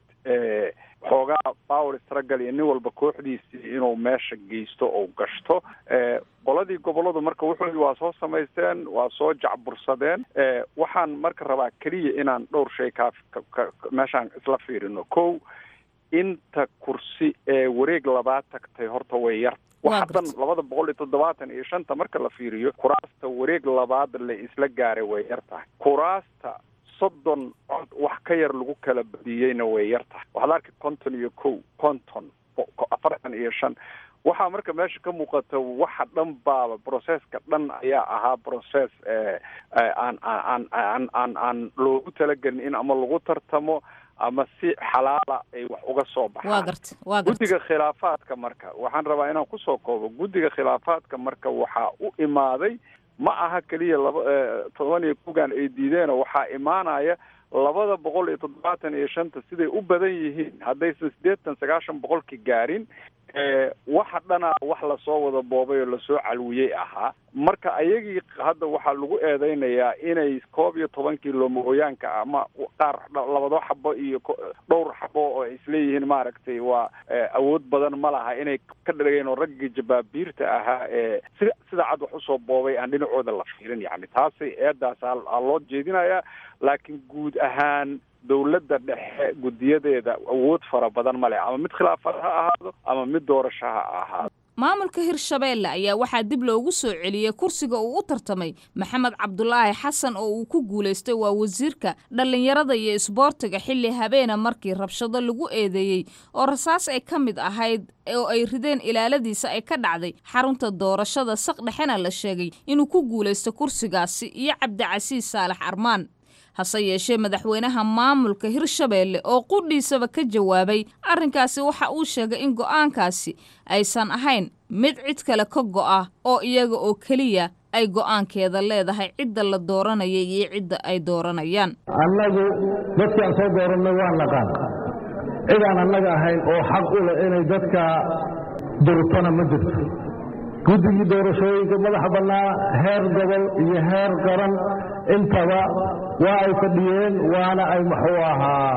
xoogaa power struggle iyo nin walba kooxdiisii inuu meesha geysto oo gashto qoladii goboladu marka wuxuu waa soo samaysteen waa soo jacbursadeen waxaan marka rabaa keliya inaan dhowr shay kaa meeshaan isla fiirino kow inta kursi ee wareeg labaad tagtay horta way yar waxa dhan labada boqol iyo toddobaatan iyo shanta marka la fiiriyo kuraasta wareeg labaad la isla gaaray way yar tahay kuraasta soddon cod wax ka yar lagu kala badiyeyna way yar tahay waxaad arki konton iyo kow konton afartan iyo shan waxaa marka meesha ka muuqata waxa dhan baaba processka dhan ayaa ahaa process aan aan aan aan aan loogu talagelin in ama lagu tartamo ama si xalaala ay wax uga soo baxaan guddiga khilaafaadka marka waxaan rabaa inaan kusoo koobo guddiga khilaafaadka marka waxaa u imaaday ma aha keliya laba toban iyo kugan ay diideen waxaa imaanaya labada boqol iyo toddobaatan iyo shanta siday u badan yihiin haddaysan siddeetan sagaashan boqolki gaarin waxa dhana wax lasoo wada boobay oo lasoo calwiyey ahaa marka ayagii hadda waxaa lagu eedeynayaa inay koob iyo tobankii loomahooyaanka ama qaar labado xabo iyo dhowr xabo oo ay isleeyihiin maaragtay waa awood badan ma laha inay ka dhageen oo raggii jabaabiirta ahaa ee sida sida cad wax usoo boobay aan dhinacooda la fiirin yani taasay eedaas aa loo jeedinayaa laakiin guud ahaan dowladda dhexe guddiyadeeda awood fara badan ma leh ama mid khilaafad ha ahaado ama mid doorasho ha ahaado maamulka hirshabeelle ayaa waxaa dib loogu soo celiyey kursiga uu u tartamay maxamed cabdulaahi xasan oo uu ku guulaystay waa wasiirka dhallinyarada iyo isboortiga xilli habeena markii rabshado lagu eedeeyey oo rasaas ay ka mid ahayd oo ay rideen ilaaladiisa ay ka dhacday xarunta doorashada saq dhexena la sheegay inuu ku guulaysto kursigaasi iyo cabdicasiis saalax armaan hase yeeshee madaxweynaha maamulka hirshabeelle oo qudhiisaba ka jawaabay arrinkaasi waxa uu sheegay in go'aankaasi aysan ahayn mid cid kale ka go'a oo iyaga oo keliya ay go'aankeeda leedahay cidda la dooranaya iyo cidda ay dooranayaan annagu dadkii aan soo doorannay waa naqaan cidaan annaga ahayn oo xaq u leh inay dadka durtona ma jirto guddigii doorashooyinka madaxa bannaa heer gobol iyo heer qaran intaba waa ay fadhiyeen waana ay muxuu ahaa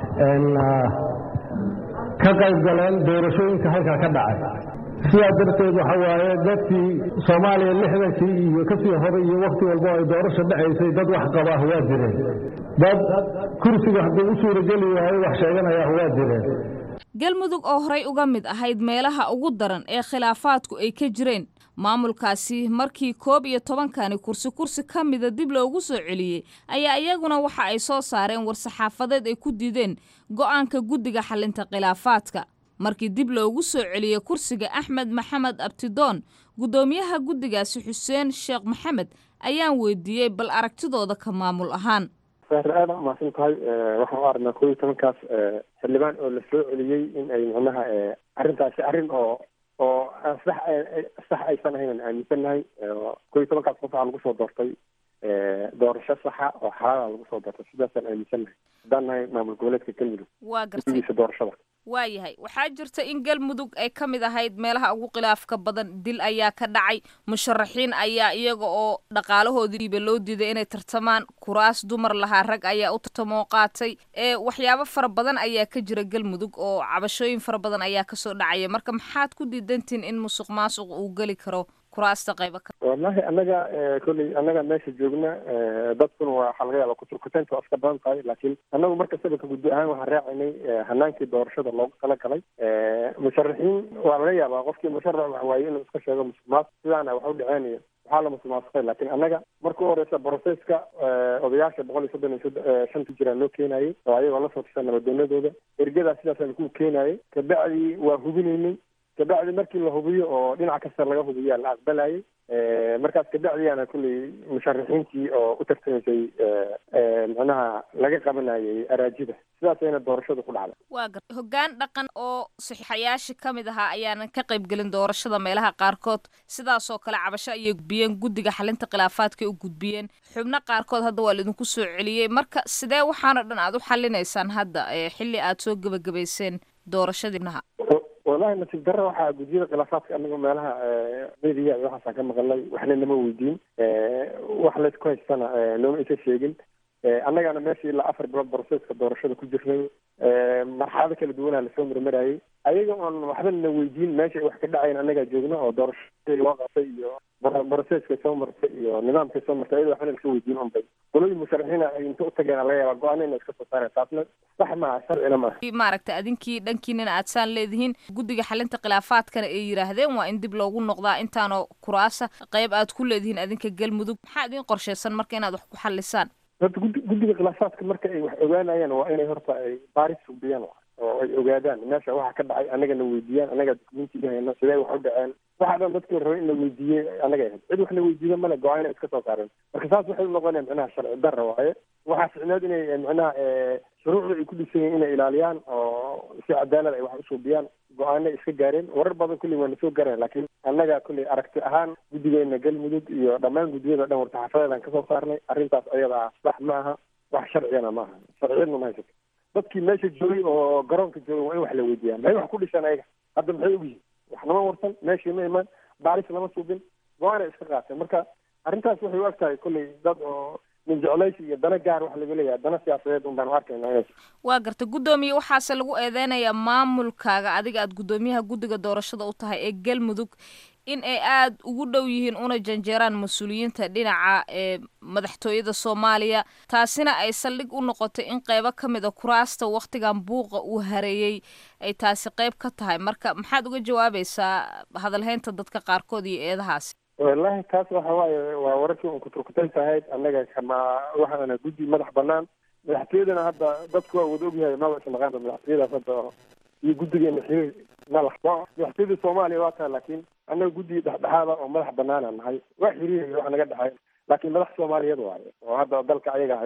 ka qayb galeen doorashooyinka halkaa ka dhacay sidaa darteed waxa waaye dadkii soomaaliya lixdankii iyo kasii horay iyo wakhti walbo ay doorasho dhacaysay dad wax qabaah waa jireen dad kursiga hadduu u suurageli waayo wax sheeganayaah waa jireen galmudug oo horay uga mid ahayd meelaha ugu daran ee khilaafaadku ay ka jireen maamulkaasi markii koob iyo tobankani kursi kursi ka mida dib loogu soo celiyey ayaa iyaguna waxa ay soo saareen war-saxaafadeed ay ku diideen go'aanka guddiga xalinta khilaafaadka markii dib loogu soo celiyey kursiga axmed maxamed abtidoon guddoomiyaha guddigaasi xuseen sheekh maxamed ayaan weydiiyey bal aragtidooda ka maamul ahaan sahre aada umahadsan tahay waxaan u aragnaa koob iyo tobankaas xildhibaan oo la soo celiyey in ay macnaha arrintaasi arrin oo oo sax sax aysan ahayn aan aaminsannahay koob iyo tobankaas qof waxaa lagu soo doortay doorasho saxa oo xalaala lagu soo doortay sidaasaan aaminsannahay haddaan nahay maamul goboleedka galmudug waa gartay guddigiisa doorashada waayahay waxaa jirta in galmudug ay ka mid ahayd meelaha ugu khilaafka badan dil ayaa ka dhacay musharaxiin ayaa iyaga oo dhaqaalahoodiiba loo diiday inay tartamaan kuraas dumar lahaa rag ayaa u tartamoo qaatay ee waxyaabo fara badan ayaa ka jira galmudug oo cabashooyin fara badan ayaa kasoo dhacaya marka maxaad ku diidantiin in musuq maasuq uu geli karo kuraasta qayba ka wallahi annaga kolley annaga meesha joogna dadkuna waxaa laga yaaba kuturkuteynta waa iska badan tahay laakiin annagu markastaba ka guddi ahaan waxaan raacaynay hanaankii doorashada loogu talagalay musharaxiin waa laga yaabaa qofkii musharax wax waaye inuu iska sheego musuq maasuq sidaana wax u dhaceenaya waxaa la musuq maasuqay laakiin annaga marka u horeysa broseska odayaasha boqol iyo soddon iyo shanta jiraan loo keenayay oo ayagoo lasoo tusha nabadoonadooda ergadaa sidaasaan ku keenayay kabacdi waa hubinaynay kabacdi markii la hubiyo oo dhinac kasta laga hubiyaa la aqbalayay markaas kabacdiyaana kulley musharaxiintii oo u tartamaysay macnaha laga qabanayay araajida sidaasayna doorashadu ku dhacday waa gar hoggaan dhaqan oo saxiixayaasha ka mid ahaa ayaanan ka qayb gelin doorashada meelaha qaarkood sidaasoo kale cabasho ayay gudbiyeen guddiga xalinta khilaafaadka u gudbiyeen xubno qaarkood hadda waa laidinku soo celiyey marka sidee waxaanoo dhan aad u xalinaysaan hadda xilli aad soo gebagabayseen doorashadiinaha wallahi nasiib darra waxaa guddiyada khilaafaadka anagu meelaha media iyo waxaasaan ka maqalnay waxna nama weydiin wax laysku haystana nooma isa sheegin annagana meesha ilaa afar bilood broseska doorashada ku jirnay marxalado kala duwanaa lasoo marmarayay ayaga oon waxba na weydiin meesha ay wax ka dhacayn annagaa joogna oo doorashadii loo qabtay iyo broseska soo martay iyo nidaamkay soo martay ayada waxbana laska weydiin unbay qolooyin musharaxiina ay inta u tageen laga yaaba go-aana ina iska soo saareen taasna sax maaha sharcina maaha maaragta adinkii dhankiinina aad saan leedihiin guddiga xalinta khilaafaadkana ay yidhaahdeen waa in dib loogu noqdaa intaanoo kuraasa qayb aad ku leedihiin adinka galmudug maxaa idin qorshaysan marka inaad wax ku xalisaan horta guddi guddiga khilaafaadka marka ay wax ogaanayaan waa inay horta ay baaris sugdiyaan oo ay ogaadaan meesha waxa ka dhacay annagana weydiiyaan annaga dukumentiga hayno sidee wax u dhaceen waxa dhan dadkii la rabay in la weydiiyey annaga ahayd cid wax la weydiiyo male go-aana iska soo saareen marka saas waxay unoqonaya micnaha sharci darra waaye waxaa ficneed inay micnaha shuruucda ay ku dhisan yihiin inay ilaaliyaan oo si cadaalad ay wax usuubiyaan go-aana iska gaareen warar badan kulley waa nasoo gaareen laakiin annaga kulley aragti ahaan guddigeena galmudug iyo dhammaan guddiyada dhan warsaxaafadeedaan kasoo saarnay arrintaas ayada ah sax ma aha wax sharciyana ma aha sharciyadna ma haysato dadkii meesha joogay oo garoonka joogay waa in wax la weydiiyaa maxay wax ku dhishaan ayaga hadda maxay ogyihiin wax nama warsan meeshii ma imaan baaris lama suubin go-aana iska qaateen marka arrintaas waxay u eg tahay kulley dad oo min jeclaysi iyo dana gaar wax laga leeyahay dana siyaasadeed un baanu arkayna inay waa garta guddoomiye waxaase lagu eedeynayaa maamulkaaga adiga aad guddoomiyaha guddiga doorashada u tahay ee galmudug in ay aada ugu dhow yihiin una janjeeraan mas-uuliyiinta dhinaca ee madaxtooyada soomaaliya taasina ay saldhig u noqotay in qeybo ka mid a kuraasta wakhtigan buuqa uu hareeyey ay taasi qeyb ka tahay marka maxaad uga jawaabaysaa hadalhaynta dadka qaarkood iyo eedahaasi wallahi taas waxa waaye waa wararkii un kuturkutaysa ahayd annaga kama waxaana guddi madax banaan madaxtooyadana hadda dadku waa wada ogyahay maba isnaqaanba madaxtooyadaas hadda iyo guddigeena xiriir malax madaxtooyada soomaaliya waa tahay laakiin annaga guddi dhexdhexaada oo madax banaana nahay waa xiriiraya wax naga dhexay laakiin madax soomaaliyeed waaye oo hadda dalka ayaga haya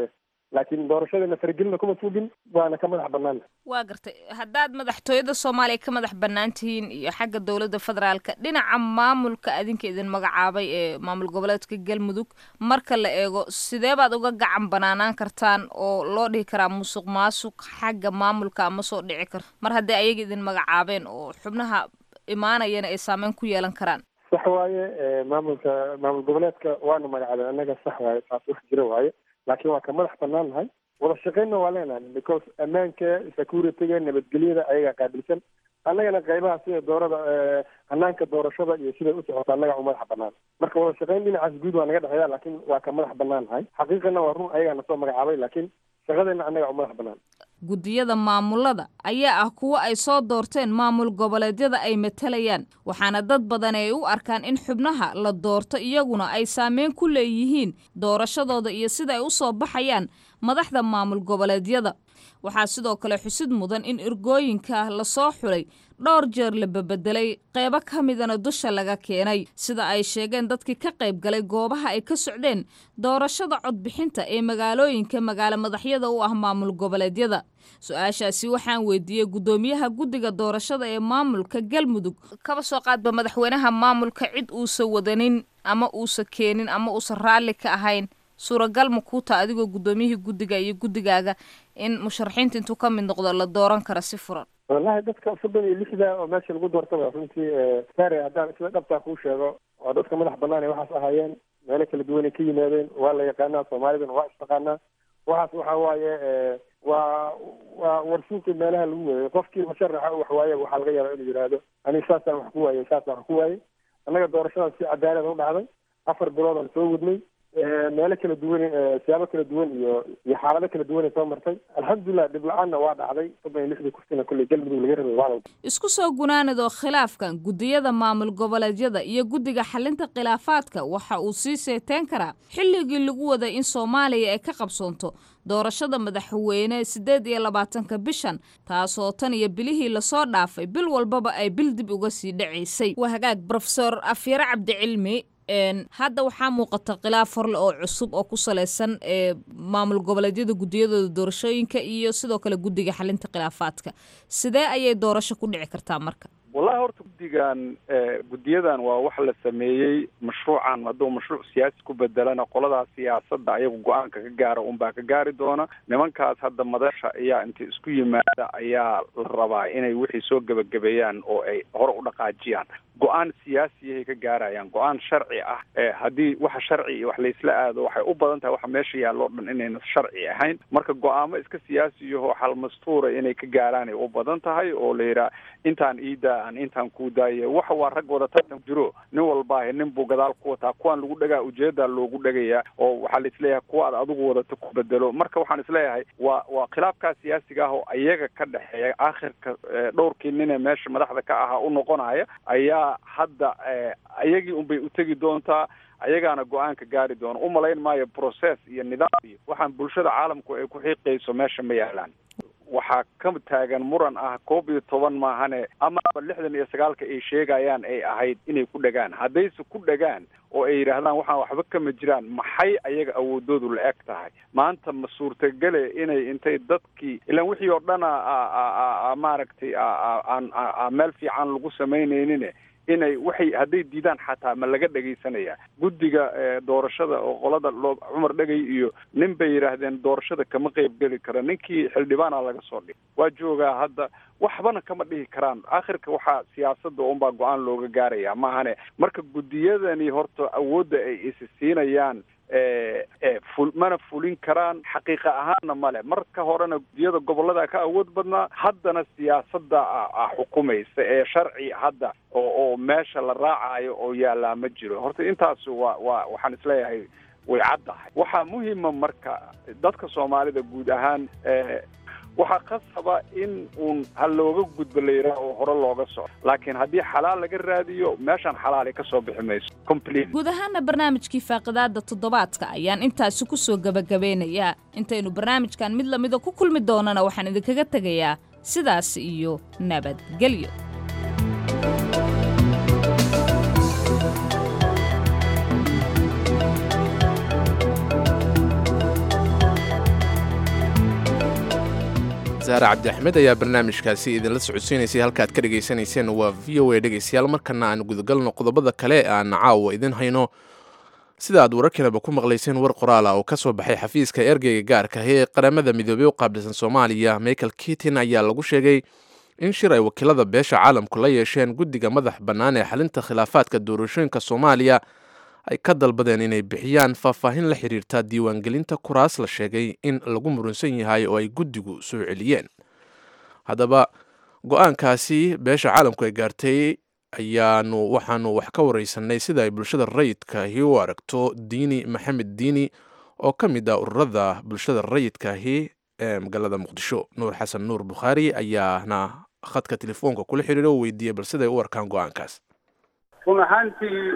laakiin doorashadana faragelina kuma suugin waana ka madax banaana waa gartay haddaad madaxtooyada soomaaliya ka madax bannaan tihiin iyo xagga dowladda federaalka dhinaca maamulka adinka idin magacaabay ee maamul goboleedka galmudug marka la eego sidee baad uga gacan banaanaan kartaan oo loo dhihi karaa musuq maasuq xagga maamulka ama soo dhici kar mar haddii ayaga idin magacaabeen oo xubnaha imaanayana ay saameyn ku yeelan karaan sax waaye maamulka maamul goboleedka waana magacaabeen annaga sax waaye taas wax jira waaye laakiin waa ka madax banaan nahay wada shaqeynna waa leenahay because ammaanka securityga nabadgelyada ayagaa qaabilsan annagana qaybaha sida doorada hanaanka doorashada iyo siday u socota annaga u madax banaan marka wada shaqeyn dhinacaas guud waa naga dhexeeya laakiin waa ka madax banaan nahay xaqiiqana waa run ayagaa nasoo magacaabay laakiin shaqadeena annaga u madax banaan guddiyada maamulada ayaa ah kuwo ay soo doorteen maamul goboleedyada ay matalayaan waxaana dad badan ay u arkaan in xubnaha la doorto iyaguna ay saameyn ku leeyihiin doorashadooda iyo sida ay u soo baxayaan madaxda maamul goboleedyada waxaa sidoo kale xusid mudan in ergooyinka lasoo xulay dhowr jeer la bebedelay qeybo ka midana dusha laga keenay sida ay sheegeen dadkii ka qayb galay goobaha ay ka socdeen doorashada codbixinta ee magaalooyinka magaalo madaxyada u ah maamul goboleedyada su-aashaasi waxaan weydiiyey guddoomiyaha guddiga doorashada ee maamulka galmudug kaba soo qaadba madaxweynaha maamulka cid uusa wadanin ama uusa keenin ama uusan raalli ka ahayn suuragal ma kuu taa adigoo guddoomiyihii guddiga iyo guddigaaga in musharaxiinta intuu ka mid noqdo la dooran kara si furan wallahi dadka soddon iyo lixda oo meesha lagu doortaba runtii sare haddaan sida dhabtaa kuu sheego waa dadka madax banaan ee waxaas ahaayeen meelo kala duwanay ka yimaadeen waa la yaqaanaa soomaalidana waa istaqaanaa waxaas waxa waaye waa waa warsuuqii meelaha lagu weeyay qofkii musharaxa wax waaye waxaa laga yaabaa inuu yidhaahdo aniga saasaan wax ku waayey saasaan wax ku waayey annaga doorashadaas si cadaalad u dhacday afar bilood aan soo wadnay meelo kala duwan siyaabo kala duwan iyo iyo xaalado kala duwan ay soo martay alxamdulilah dhib la-aanna waa dhacday soddon iyo lixdii kursina kolley galmudug laga rabay waa isku soo gunaanadoo khilaafkan guddiyada maamul goboleedyada iyo guddiga xalinta khilaafaadka waxa uu sii seeteen karaa xilligii lagu waday in soomaaliya ay ka qabsoonto doorashada madaxweyne siddeed iyo labaatanka bishan taasoo tan iyo bilihii lasoo dhaafay bil walbaba ay bil dib uga sii dhacaysay waa hagaag brofesor afyare cabdicilmi hadda waxaa muuqata khilaaf horle oo cusub oo ku salaysan ee maamul goboleedyada guddiyadooda doorashooyinka iyo sidoo kale guddiga xalinta khilaafaadka sidee ayay doorasho ku dhici kartaa marka wallahi horta guddigan guddiyadan waa wax la sameeyey mashruucan hadduu mashruuc siyaasi ku bedelana qoladaas siyaasadda ayagu go-aanka ka gaara unbaa ka gaari doona nimankaas hadda madasha ayaa intay isku yimaada ayaa la rabaa inay wixii soo gebagabeeyaan oo ay hore u dhaqaajiyaan go-aan siyaasiyahay ka gaarayaan go-aan sharci ah haddii waxa sharci iyo wax laysla aado waxay u badan tahay waxa meesha yaalloo dhan inayna sharci ahayn marka go-aamo iska siyaasiyaho xalmastuura inay ka gaaraan ay u badan tahay oo la yidhaha intaan iidaa aan intaan kuu daaye waxa waa rag wada tartan jiro nin walbaahe nin buu gadaal ku wataa kuwaan lagu dhagaa ujeedaa loogu dhagayaa oo waxaa la isleeyahay kuwa aad adigu wadata ku bedelo marka waxaan isleeyahay waa waa khilaafkaa siyaasiga ah oo ayaga ka dhexeeya aakhirka dhowrkii ninee meesha madaxda ka ahaa u noqonaya ayaa hadda ayagii unbay utegi doontaa ayagaana go-aanka gaari doona umalayn maayo process iyo nidaam iyo waxaan bulshada caalamku ay ku xiiqayso meesha ma yaalaan waxaa ka taagan muran ah koob iyo toban maahane amaba lixdan iyo sagaalka ay sheegayaan ay ahayd inay ku dhagaan haddayse ku dhagaan oo ay yidhaahdaan waxaan waxba kama jiraan maxay ayaga awoodoodu la eg tahay maanta ma suurtagele inay intay dadkii ilaan wixii oo dhan a maaragtay aan meel fiican lagu samaynaynin inay waxay hadday diidaan xataa ma laga dhegaysanaya guddiga doorashada oo qolada loo cumar dhegay iyo nin bay yidhaahdeen doorashada kama qeybgeli kara ninkii xildhibaana laga soo dhig waa joogaa hadda waxbana kama dhihi karaan aakhirka waxaa siyaasadda unbaa go-aan looga gaaraya maahane marka guddiyadani horta awoodda ay isi siinayaan ful mana fulin karaan xaqiiqa ahaanna male marka horena guddiyada gobollada ka awood badnaa haddana siyaasadda a xukumaysa ee sharci hadda oo oo meesha la raacayo oo yaallaa ma jiro horta intaas waa waa waxaan isleeyahay way caddahay waxaa muhima marka dadka soomaalida guud ahaan waxaa qasaba in uun ha looga gudbo la yidhaah oo hore looga soco laakiin haddii xalaal laga raadiyo meeshaan xalaali ka soo bixi mayso complete guud ahaana barnaamijkii faaqidaada toddobaadka ayaan intaasi ku soo gebagabeynayaa intaynu barnaamijkan mid lamida ku kulmi doonana waxaan idinkaga tegayaa sidaas iyo nabadgelyo saare cabdi axmed ayaa barnaamijkaasi idinla socodsiinaysay halkaaad ka dhegaysanayseen waa v o a dhegaystayaal markana aan gudagalno qodobada kale aan caawa idin hayno sida aad wararkiinaba ku maqlayseen war qoraala oo ka soo baxay xafiiska ergeyga gaarka ah ee qaramada midoobey u qaabilsan soomaaliya michael kitin ayaa lagu sheegay in shir ay wakiilada beesha caalamku la yeesheen guddiga madax bannaan ee xalinta khilaafaadka doorashooyinka soomaaliya ay ka dalbadeen inay bixiyaan faahfaahin la xiriirta diiwaangelinta kuraas la sheegay in lagu murunsan yahay oo ay guddigu soo celiyeen haddaba go-aankaasi beesha caalamku ay gaartay ayaanu waxaanu wax ka wareysanay sida ay bulshada rayidkaahi u aragto diini maxamed diini oo ka mid ah ururada bulshada rayidkaahi ee magaalada muqdisho nuur xasan nuur bukhaari ayaana khadka telefoonka kula xiriira u weydiiyey bal siday u arkaan go-aankaas run ahaantii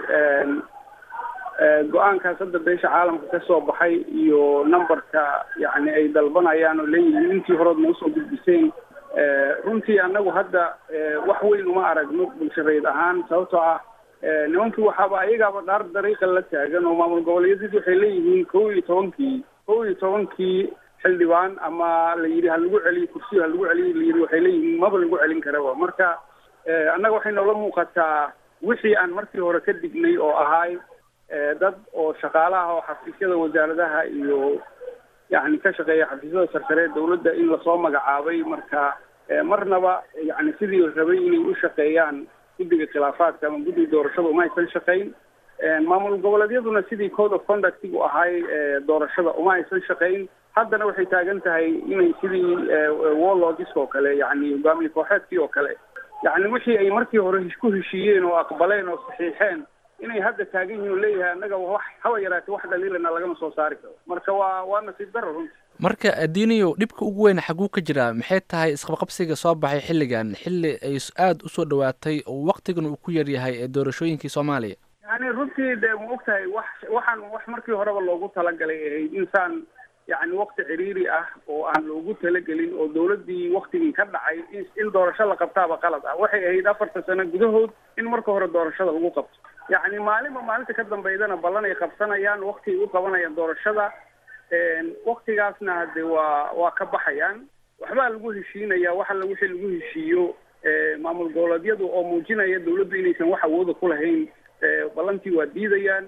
go-aankaas hadda beesha caalamka ka soo baxay iyo numberka yani ay dalbanayaan oo leeyihiin intii horood noo soo gudbiseen runtii annagu hadda wax weyn uma aragno bulshareed ahaan sababtoo ah nimankii waxaaba ayagaaba dhaar dariiqa la taagan oo maamul goboleedyadii waxay leeyihiin kow iyo tobankii kow iyo tobankii xildhibaan ama la yidhi ha lagu celiyo kursiyo ha lagu celiyo la yidhi waxay leeyihiin maba lagu celin karaba marka annaga waxay noola muuqataa wixii aan markii hore ka dignay oo ahaay dad oo shaqaalaha oo xafiisyada wasaaradaha iyo yani ka shaqeeya xafiisyada sarkare dawladda in lasoo magacaabay marka marnaba yani sidii rabay inay u shaqeeyaan guddiga khilaafaadka ama guddiga doorashada uma aysan shaqayn maamul goboleedyaduna sidii code of conductigu ahay doorashada uma aysan shaqayn haddana waxay taagan tahay inay sidii warlogis oo kale yani hogaamiye kooxeedkii oo kale yani wixii ay markii hore ku heshiiyeen oo aqbaleen oo saxiixeen inay hadda taagan yihiin oo leeyahay annaga wax haba yaraatee wax dhaliilana lagama soo saari karo marka waa waa nasiib daro runti marka diiniyo dhibka ugu weyn xaguu ka jiraa maxay tahay isqabqabsiga soo baxay xilligan xilli ay aada usoo dhawaatay oo waktigan uu ku yaryahay ee doorashooyinkii soomaaliya yani runtii de ma og tahay wax waxaan wax markii horeba loogu talagalay ahayd insaan yani wakti ciriiri ah oo aan loogu talagelin oo dawladdii waktigii ka dhacay in doorasho la qabtaaba qalad ah waxay ahayd afarta sano gudahood in marka hore doorashada lagu qabto yacni maalinba maalinta ka dambeydana ballan ay qabsanayaan wakti ay u qabanayaan doorashada waktigaasna hade waa waa ka baxayaan waxbaa lagu heshiinaya wax alla wixii lagu heshiiyo maamul goboleedyadu oo muujinaya dawladdu inaysan wax awooda ku lahayn ballantii waa diidayaan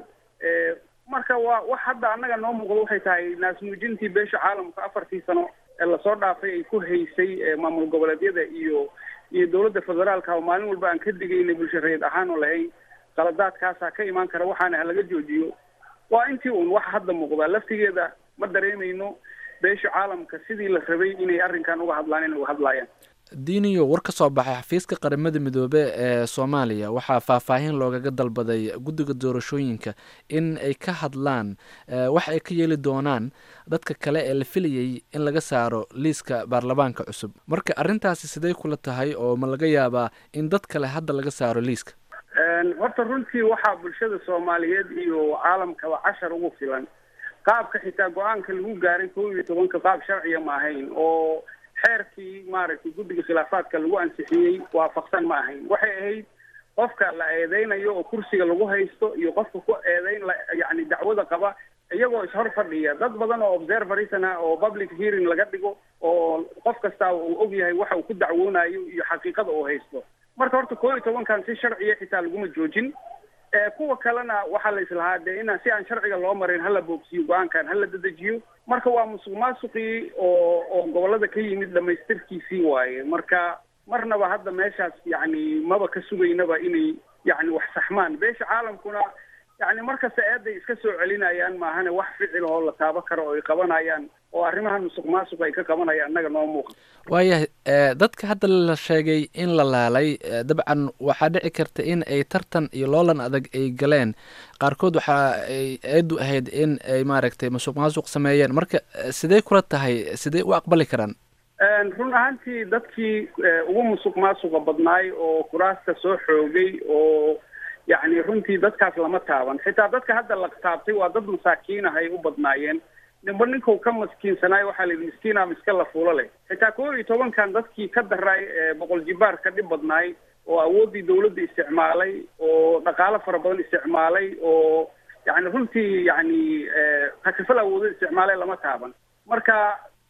marka waa wax hadda annaga noo muuqdo waxay tahay naasmuujintii beesha caalamka afartii sano ee lasoo dhaafay ay ku haysay maamul goboleedyada iyo iyo dawladda federaalka oo maalin walba aan ka digaynay bulshareed ahaan oo lahayn qaladaadkaasaa ka imaan kara waxaana ha laga joojiyo waa intii un wax hadda muuqdaa laftigeeda ma dareemayno beesha caalamka sidii la rabay inay arrinkan uga hadlaan inay uga hadlaayaan diiniyo war ka soo baxay xafiiska qaramada midoobe ee soomaaliya waxaa faahfaahin loogaga dalbaday guddiga doorashooyinka in ay ka hadlaan wax ay ka yeeli doonaan dadka kale ee la filayay in laga saaro liiska baarlamaanka cusub marka arrintaasi sidee kula tahay oo ma laga yaabaa in dad kale hadda laga saaro liiska horta runtii waxaa bulshada soomaaliyeed iyo caalamkaba cashar ugu filan qaabka xitaa go-aanka lagu gaaray kow iyo tobanka qaab sharciya ma ahayn oo xeerkii maaragtay guddiga khilaafaadka lagu ansixiyey waafaqsan ma ahayn waxay ahayd qofka la eedeynayo oo kursiga lagu haysto iyo qofka ku eedeyn la yani dacwada qaba iyagoo ishor fadhiya dad badan oo observerisn ah oo public hearing laga dhigo oo qof kasta uu og yahay waxa uu ku dacwoonayo iyo xaqiiqada uu haysto marka horta koo iyo tobankan si sharciya xitaa laguma joojin kuwa kalena waxaa la islahaa dee inaan si aan sharciga loo marin hala boogsiyo go-aankan hala dedejiyo marka waa musuq maasuqii oo oo gobolada ka yimid dhamaystirkiisii waaye marka marnaba hadda meeshaas yani maba ka sugaynaba inay yani wax saxmaan beesha caalamkuna yani markasta eeday iska soo celinayaan maahane wax ficil oo la taabo karo oo ay qabanayaan oo arrimahan musuq maasuq ay ka qabanayaan annaga noo muuqan waayahay dadka hadda la sheegay in la laalay dabcan waxaa dhici karta in ay tartan iyo loolan adag ay galeen qaarkood waxa ay eedu ahayd in ay maaragtay musuq maasuq sameeyeen marka sidee kula tahay sidee u aqbali karaan run ahaantii dadkii ugu musuq maasuqa badnaay oo kuraasta soo xoogay oo yacni runtii dadkaas lama taaban xitaa dadka hadda la taabtay waa dad masaakiin ah ay u badnaayeen ninba ninkau ka maskiinsanaay waxaa la yidhi miskiina miska la fuulo leh xitaa kow iyo tobankan dadkii ka daraay boqol jibaar ka dhib badnaay oo awooddii dawladda isticmaalay oo dhaqaalo fara badan isticmaalay oo yani runtii yani takafal awoodo isticmaalay lama taaban marka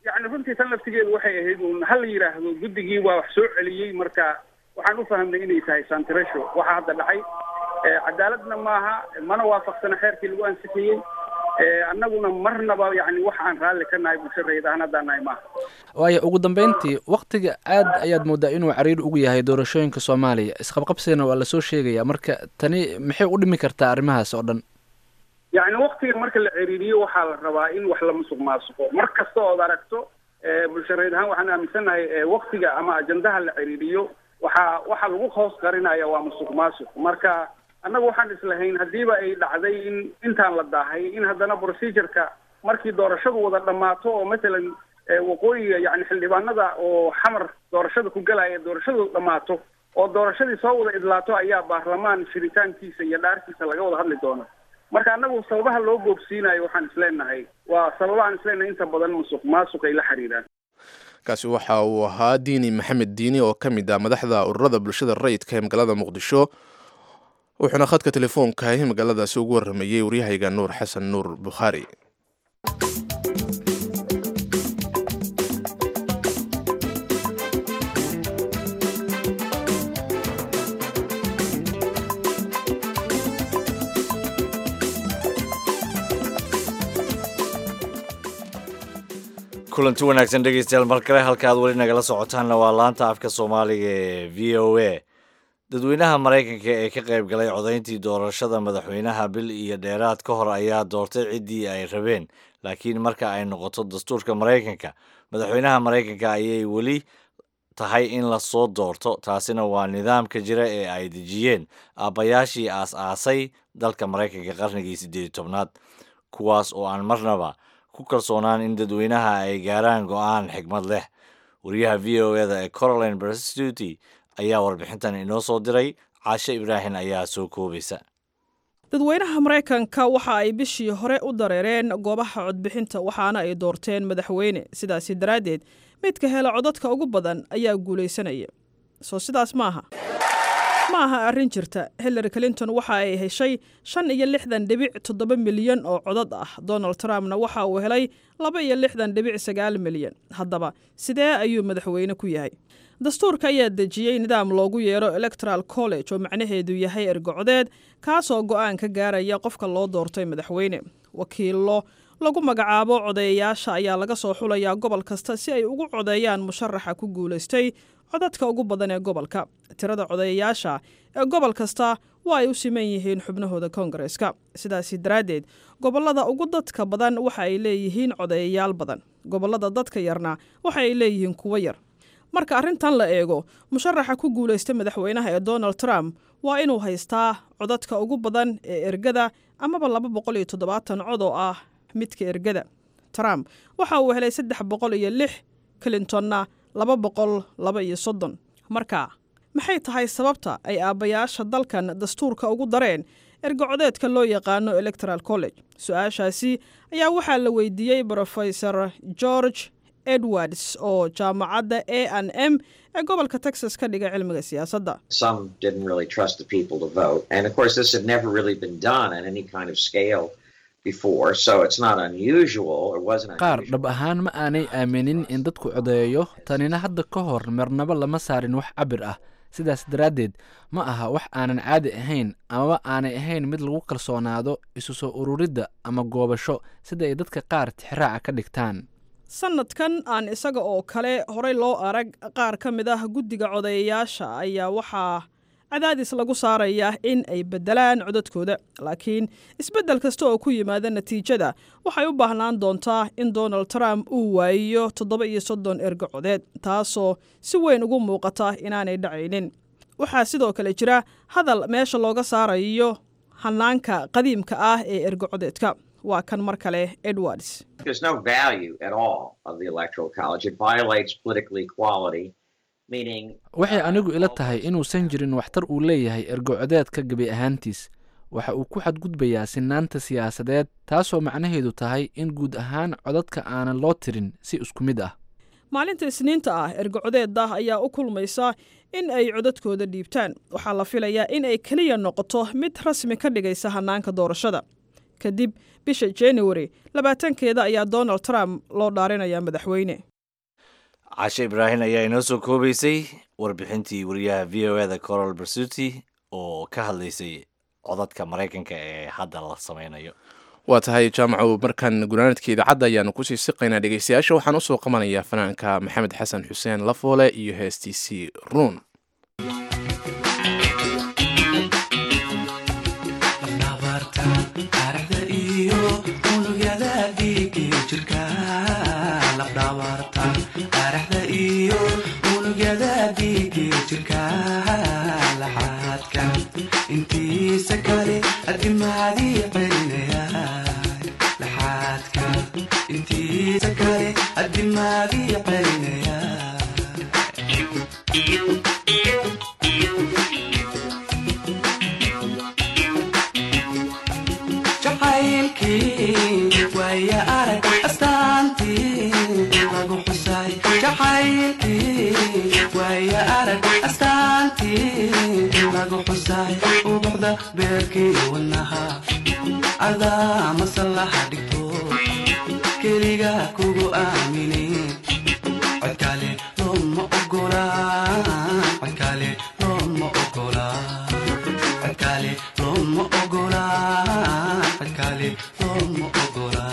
yani runtii tan laftigeedu waxay ahayd un ha la yidhaahdo guddigii waa wax soo celiyey marka waxaan u fahamnay inay tahay santiresho waxa hadda dhacay cadaaladna maaha mana waafaqsana xeerkii lagu ansixiyey annaguna marnaba yani wax aan raalli ka nahay bulsho rayid ahaan haddaan nahay maaha waayo ugu dambeyntii waktiga aad ayaad moodaa inuu cariir ugu yahay doorashooyinka soomaaliya isqabqabsigana waa lasoo sheegaya marka tani maxay u dhimi kartaa arrimahaas oo dhan yani waktiga marka la ciriiriyo waxaa la rabaa in wax la musuq maasuqo mar kasta ood aragto bulsho rayid ahaan waxaan aaminsanahay waktiga ama ajandaha la ciriiriyo waxaa waxa lagu hoos qarinaya waa musuq maasuq marka annagu waxaan islahayn haddiiba ay dhacday in intaan la daahay in haddana procedureka markii doorashadu wada dhammaato oo matalan waqooyiga yani xildhibaanada oo xamar doorashada ku galaya doorashadu dhammaato oo doorashadii soo wada idlaato ayaa baarlamaan shiritaankiisa iyo dhaarkiisa laga wada hadli doona marka annagu sababaha loo boobsiinayo waxaan isleenahay waa sababahaan isleenahay inta badan musuq maasuq ay la xiriiraan kaasi waxa uu ahaa diini maxamed diini oo ka mid ah madaxda ururada bulshada rayidka ee magaalada muqdisho wuxuuna khadka telefoonka ee magaaladaasi ugu waramayey waryahayga nuur xasan nuur bukhaari kulanti wanaagsan dhegeystayaal mar kale halka aad weli nagala socotaanna waa laanta afka soomaaliga ee v o a dadweynaha maraykanka ee ka qayb galay codayntii doorashada madaxweynaha bil iyo dheeraad ka hor ayaa doortay ciddii ay rabeen laakiin marka ay noqoto dastuurka maraykanka madaxweynaha maraykanka ayay weli tahay in la soo doorto taasina waa nidaamka jira ee ay dejiyeen aabbayaashii aas-aasay dalka maraykanka qarnigii siddeed iyo tobnaad kuwaas oo aan marnaba ku kalsoonaan in dadweynaha ay gaaraan go-aan xigmad leh wariyaha v o eda ee coroline berstuty ayaa warbixintan inoo soo diray caashe ibraahim ayaa soo koobaysa dadweynaha maraykanka waxa ay bishii hore u dareereen goobaha codbixinta waxaana ay doorteen madaxweyne sidaasi daraaddeed midka hela codadka ugu badan ayaa guulaysanaya soo sidaas maaha ma aha arrin jirta hillary clinton waxa ay heshay shan iyo lixdan dhibic toddoba milyan oo codad ah donald trumpna waxa uu helay laba iyo lixdan dhibic sagaal milyan haddaba sidee ayuu madaxweyne ku yahay dastuurka ayaa dejiyey nidaam loogu yeero electoral college oo macnaheedu yahay ergocodeed kaasoo go'aan ka gaaraya qofka loo doortay madaxweyne wakiillo lagu magacaabo codeeyayaasha ayaa laga soo xulayaa gobol kasta si ay ugu codeeyaan musharaxa ku guulaystay codadka ugu badan ee gobolka tirada codeeyayaasha ee gobol kasta waa ay u siman yihiin xubnahooda koongareeska sidaasi daraaddeed gobollada ugu dadka badan waxa ay leeyihiin codeeyayaal badan gobollada dadka yarna waxa ay leeyihiin kuwo yar marka arrintan la eego musharaxa ku guulaysta madaxweynaha ee donald trump waa inuu haystaa codadka ugu badan ee ergada amaba laba boqol iyo toddobaatan cod oo ah midka ergada trump waxa uu helay saddex boqol iyo lix clintonna laba boqol laba iyo soddon marka maxay tahay sababta ay aabbayaasha dalkan dastuurka ugu dareen ergocodeedka loo yaqaano electoral college su-aashaasi ayaa waxaa la weydiiyey brofesor george edwards oo jaamacadda a n m ee gobolka texas ka dhiga cilmiga siyaasadda qaar dhab ahaan ma aanay aaminin in dadku codeeyo tanina hadda ka hor marnabo lama saarin wax cabir ah sidaas daraaddeed ma aha wax aanan caadi ahayn amaba aanay ahayn mid lagu kalsoonaado isu soo ururidda ama goobasho sida ay dadka qaar tixraaca ka dhigtaan sanadkan aan isaga oo kale horey loo arag qaar ka mid ah guddiga codeeyayaasha ayaa waxaa cadaadis lagu saarayaa in ay beddelaan codadkooda laakiin isbeddel kasta oo ku yimaada natiijada waxay u baahnaan doontaa in donald trump uu waayiyo toddoba iyo soddon ergo codeed taasoo si weyn ugu muuqata inaanay dhacaynin waxaa sidoo kale jira hadal meesha looga saarayo hanaanka qadiimka ah ee ergo codeedka waa kan mar kale edwards waxay anigu ila tahay inuusan jirin waxtar uu leeyahay ergocodeedka gebi ahaantiis waxa uu ku xadgudbayaa sinaanta siyaasadeed taasoo macnaheedu tahay in guud ahaan codadka aanan loo tirin si isku mid ah maalinta isniinta ah ergocodeeda ayaa u kulmaysa in ay codadkooda dhiibtaan waxaa la filayaa in ay keliya noqoto mid rasmi ka dhigaysa hanaanka doorashada kadib bisha january labaatankeeda ayaa donald trump loo dhaarinayaa madaxweyne cashe ibraahin ayaa inoo soo koobaysay warbixintii wariyaha v o eda corol bersuti oo ka hadlaysay codadka maraykanka ee hadda la sameynayo waa tahay jaamacu markan gunaanadka idaacadda ayaanu kusii siqaynaa dhegeystayaasha waxaan usoo qabanayaa fanaanka maxamed xasan xuseen lafoole iyo heestiisii ruun intiisa kale adimaadii celinaya laxaadka intiisa kale adimaadii celinaya jacaylkii waaya arag astaantii lagu xusay jacaylkii waaya arag astaantii lagu xusay ubuxda beerkii wanaha adaa masallaha dhigto keliga kugu aamine codkale looma ogola codkale looma ogola codkale looma ogola codkale looma ogola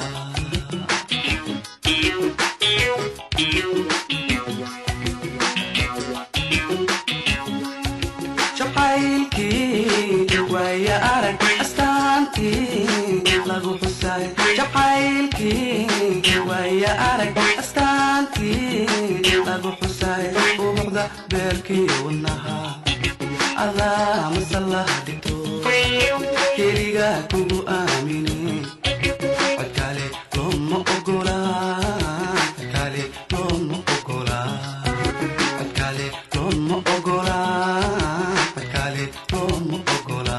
jacaylkii waaya arag astaantii lagu xusay jacaylkii waaya arag astaantii lagu xusay ubuxda beerkii wanaha adaa masallaha dhigto keliga kugu aamine codkale looma ogola codkale looma ogola codkale looma ogola codkale looma ogola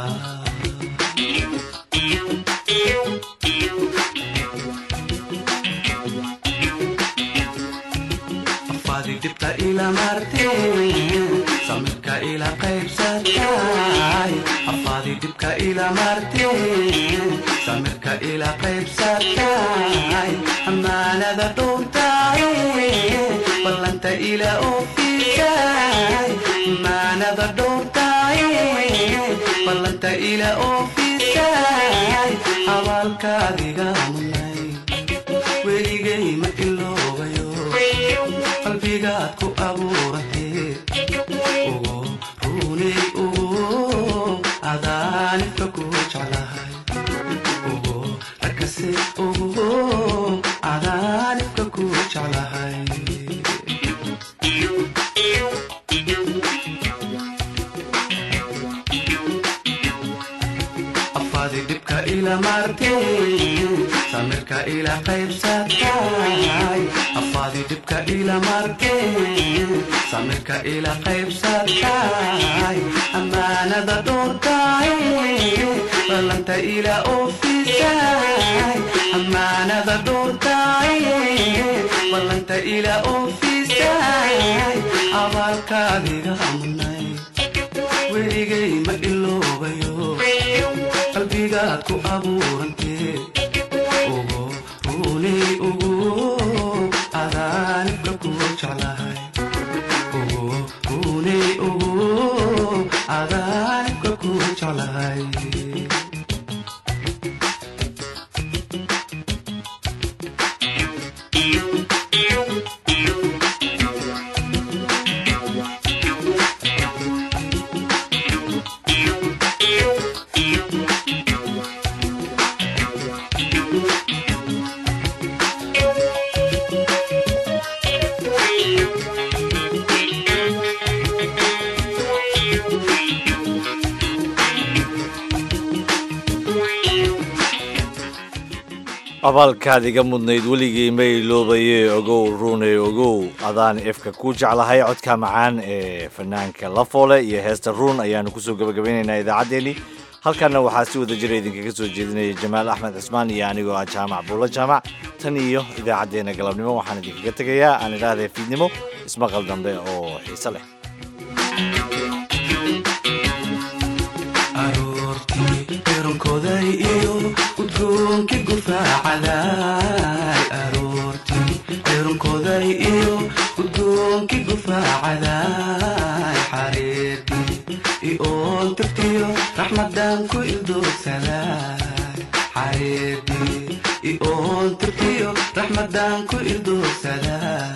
afaadi dhibta ila marteen samirka ila qaybsatay afaadi dhibka ila marteen samirka ila qaybsatay amaanada dhuntay ballanta ila ofisay amaanada dhuntay ballanta ila ofisay abaalkaadiga munay weligay ma iloobayo qalbigaad ku abuuratee ugu runay ugu adaanibka ku jeclahay ugu rakase ugu adaanibka ku jeclahay afaadi dhibka ila marteen samirka ila qaybsatay afaadi dhibka ila marteen samirka ila qaybsatay amaanada dhortay ballanta ila ofisay amaanada dhortay ballanta ila ofisay abaalkaadiga munay weligay ma iloobayo qalbigaad ku abuurantee ugu runay ugu adaanibka ku jeclahay ugu runay ugu adaanibka ku jeclahay abaalkaad iga mudnayd weligii ma iloobaye ogow ruunay ogow adaan efka ku jeclahay codka macaan ee fanaanka lafoole iyo heesta ruun ayaanu kusoo gabagabaynaynaa idaacaddeenii halkanna waxaa si wada jira idinkaga soo jeedinaya jamaal axmed cismaan iyo anigoo ah jaamac buulla jaamac tan iyo idaacaddeenna galabnimo waxaan idinkaga tegayaa aan idhaahday fiidnimo ismaqal dambe oo xiise leh aroortii eronkoday iyo udgoon irunkoday iyo gudoonkii gufaacaday xariirkii ioon tirtiyo raxmadan ku ildoogsaday xariirkii ioon tirtiyo raxmadan ku ildoogsaday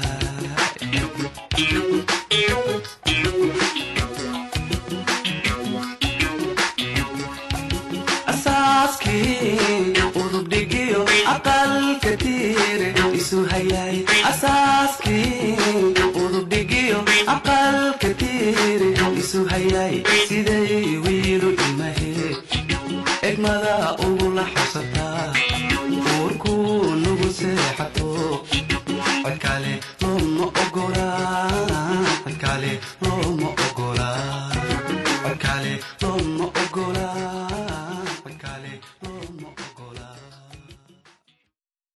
asaaskii udubdhigiyo aqalka tiire isu hayay asaaskii udubdhigiyo aqalka tiire isu hayay siday wiilu imahe egmada ugula xabsataa uurkuu nugu seexato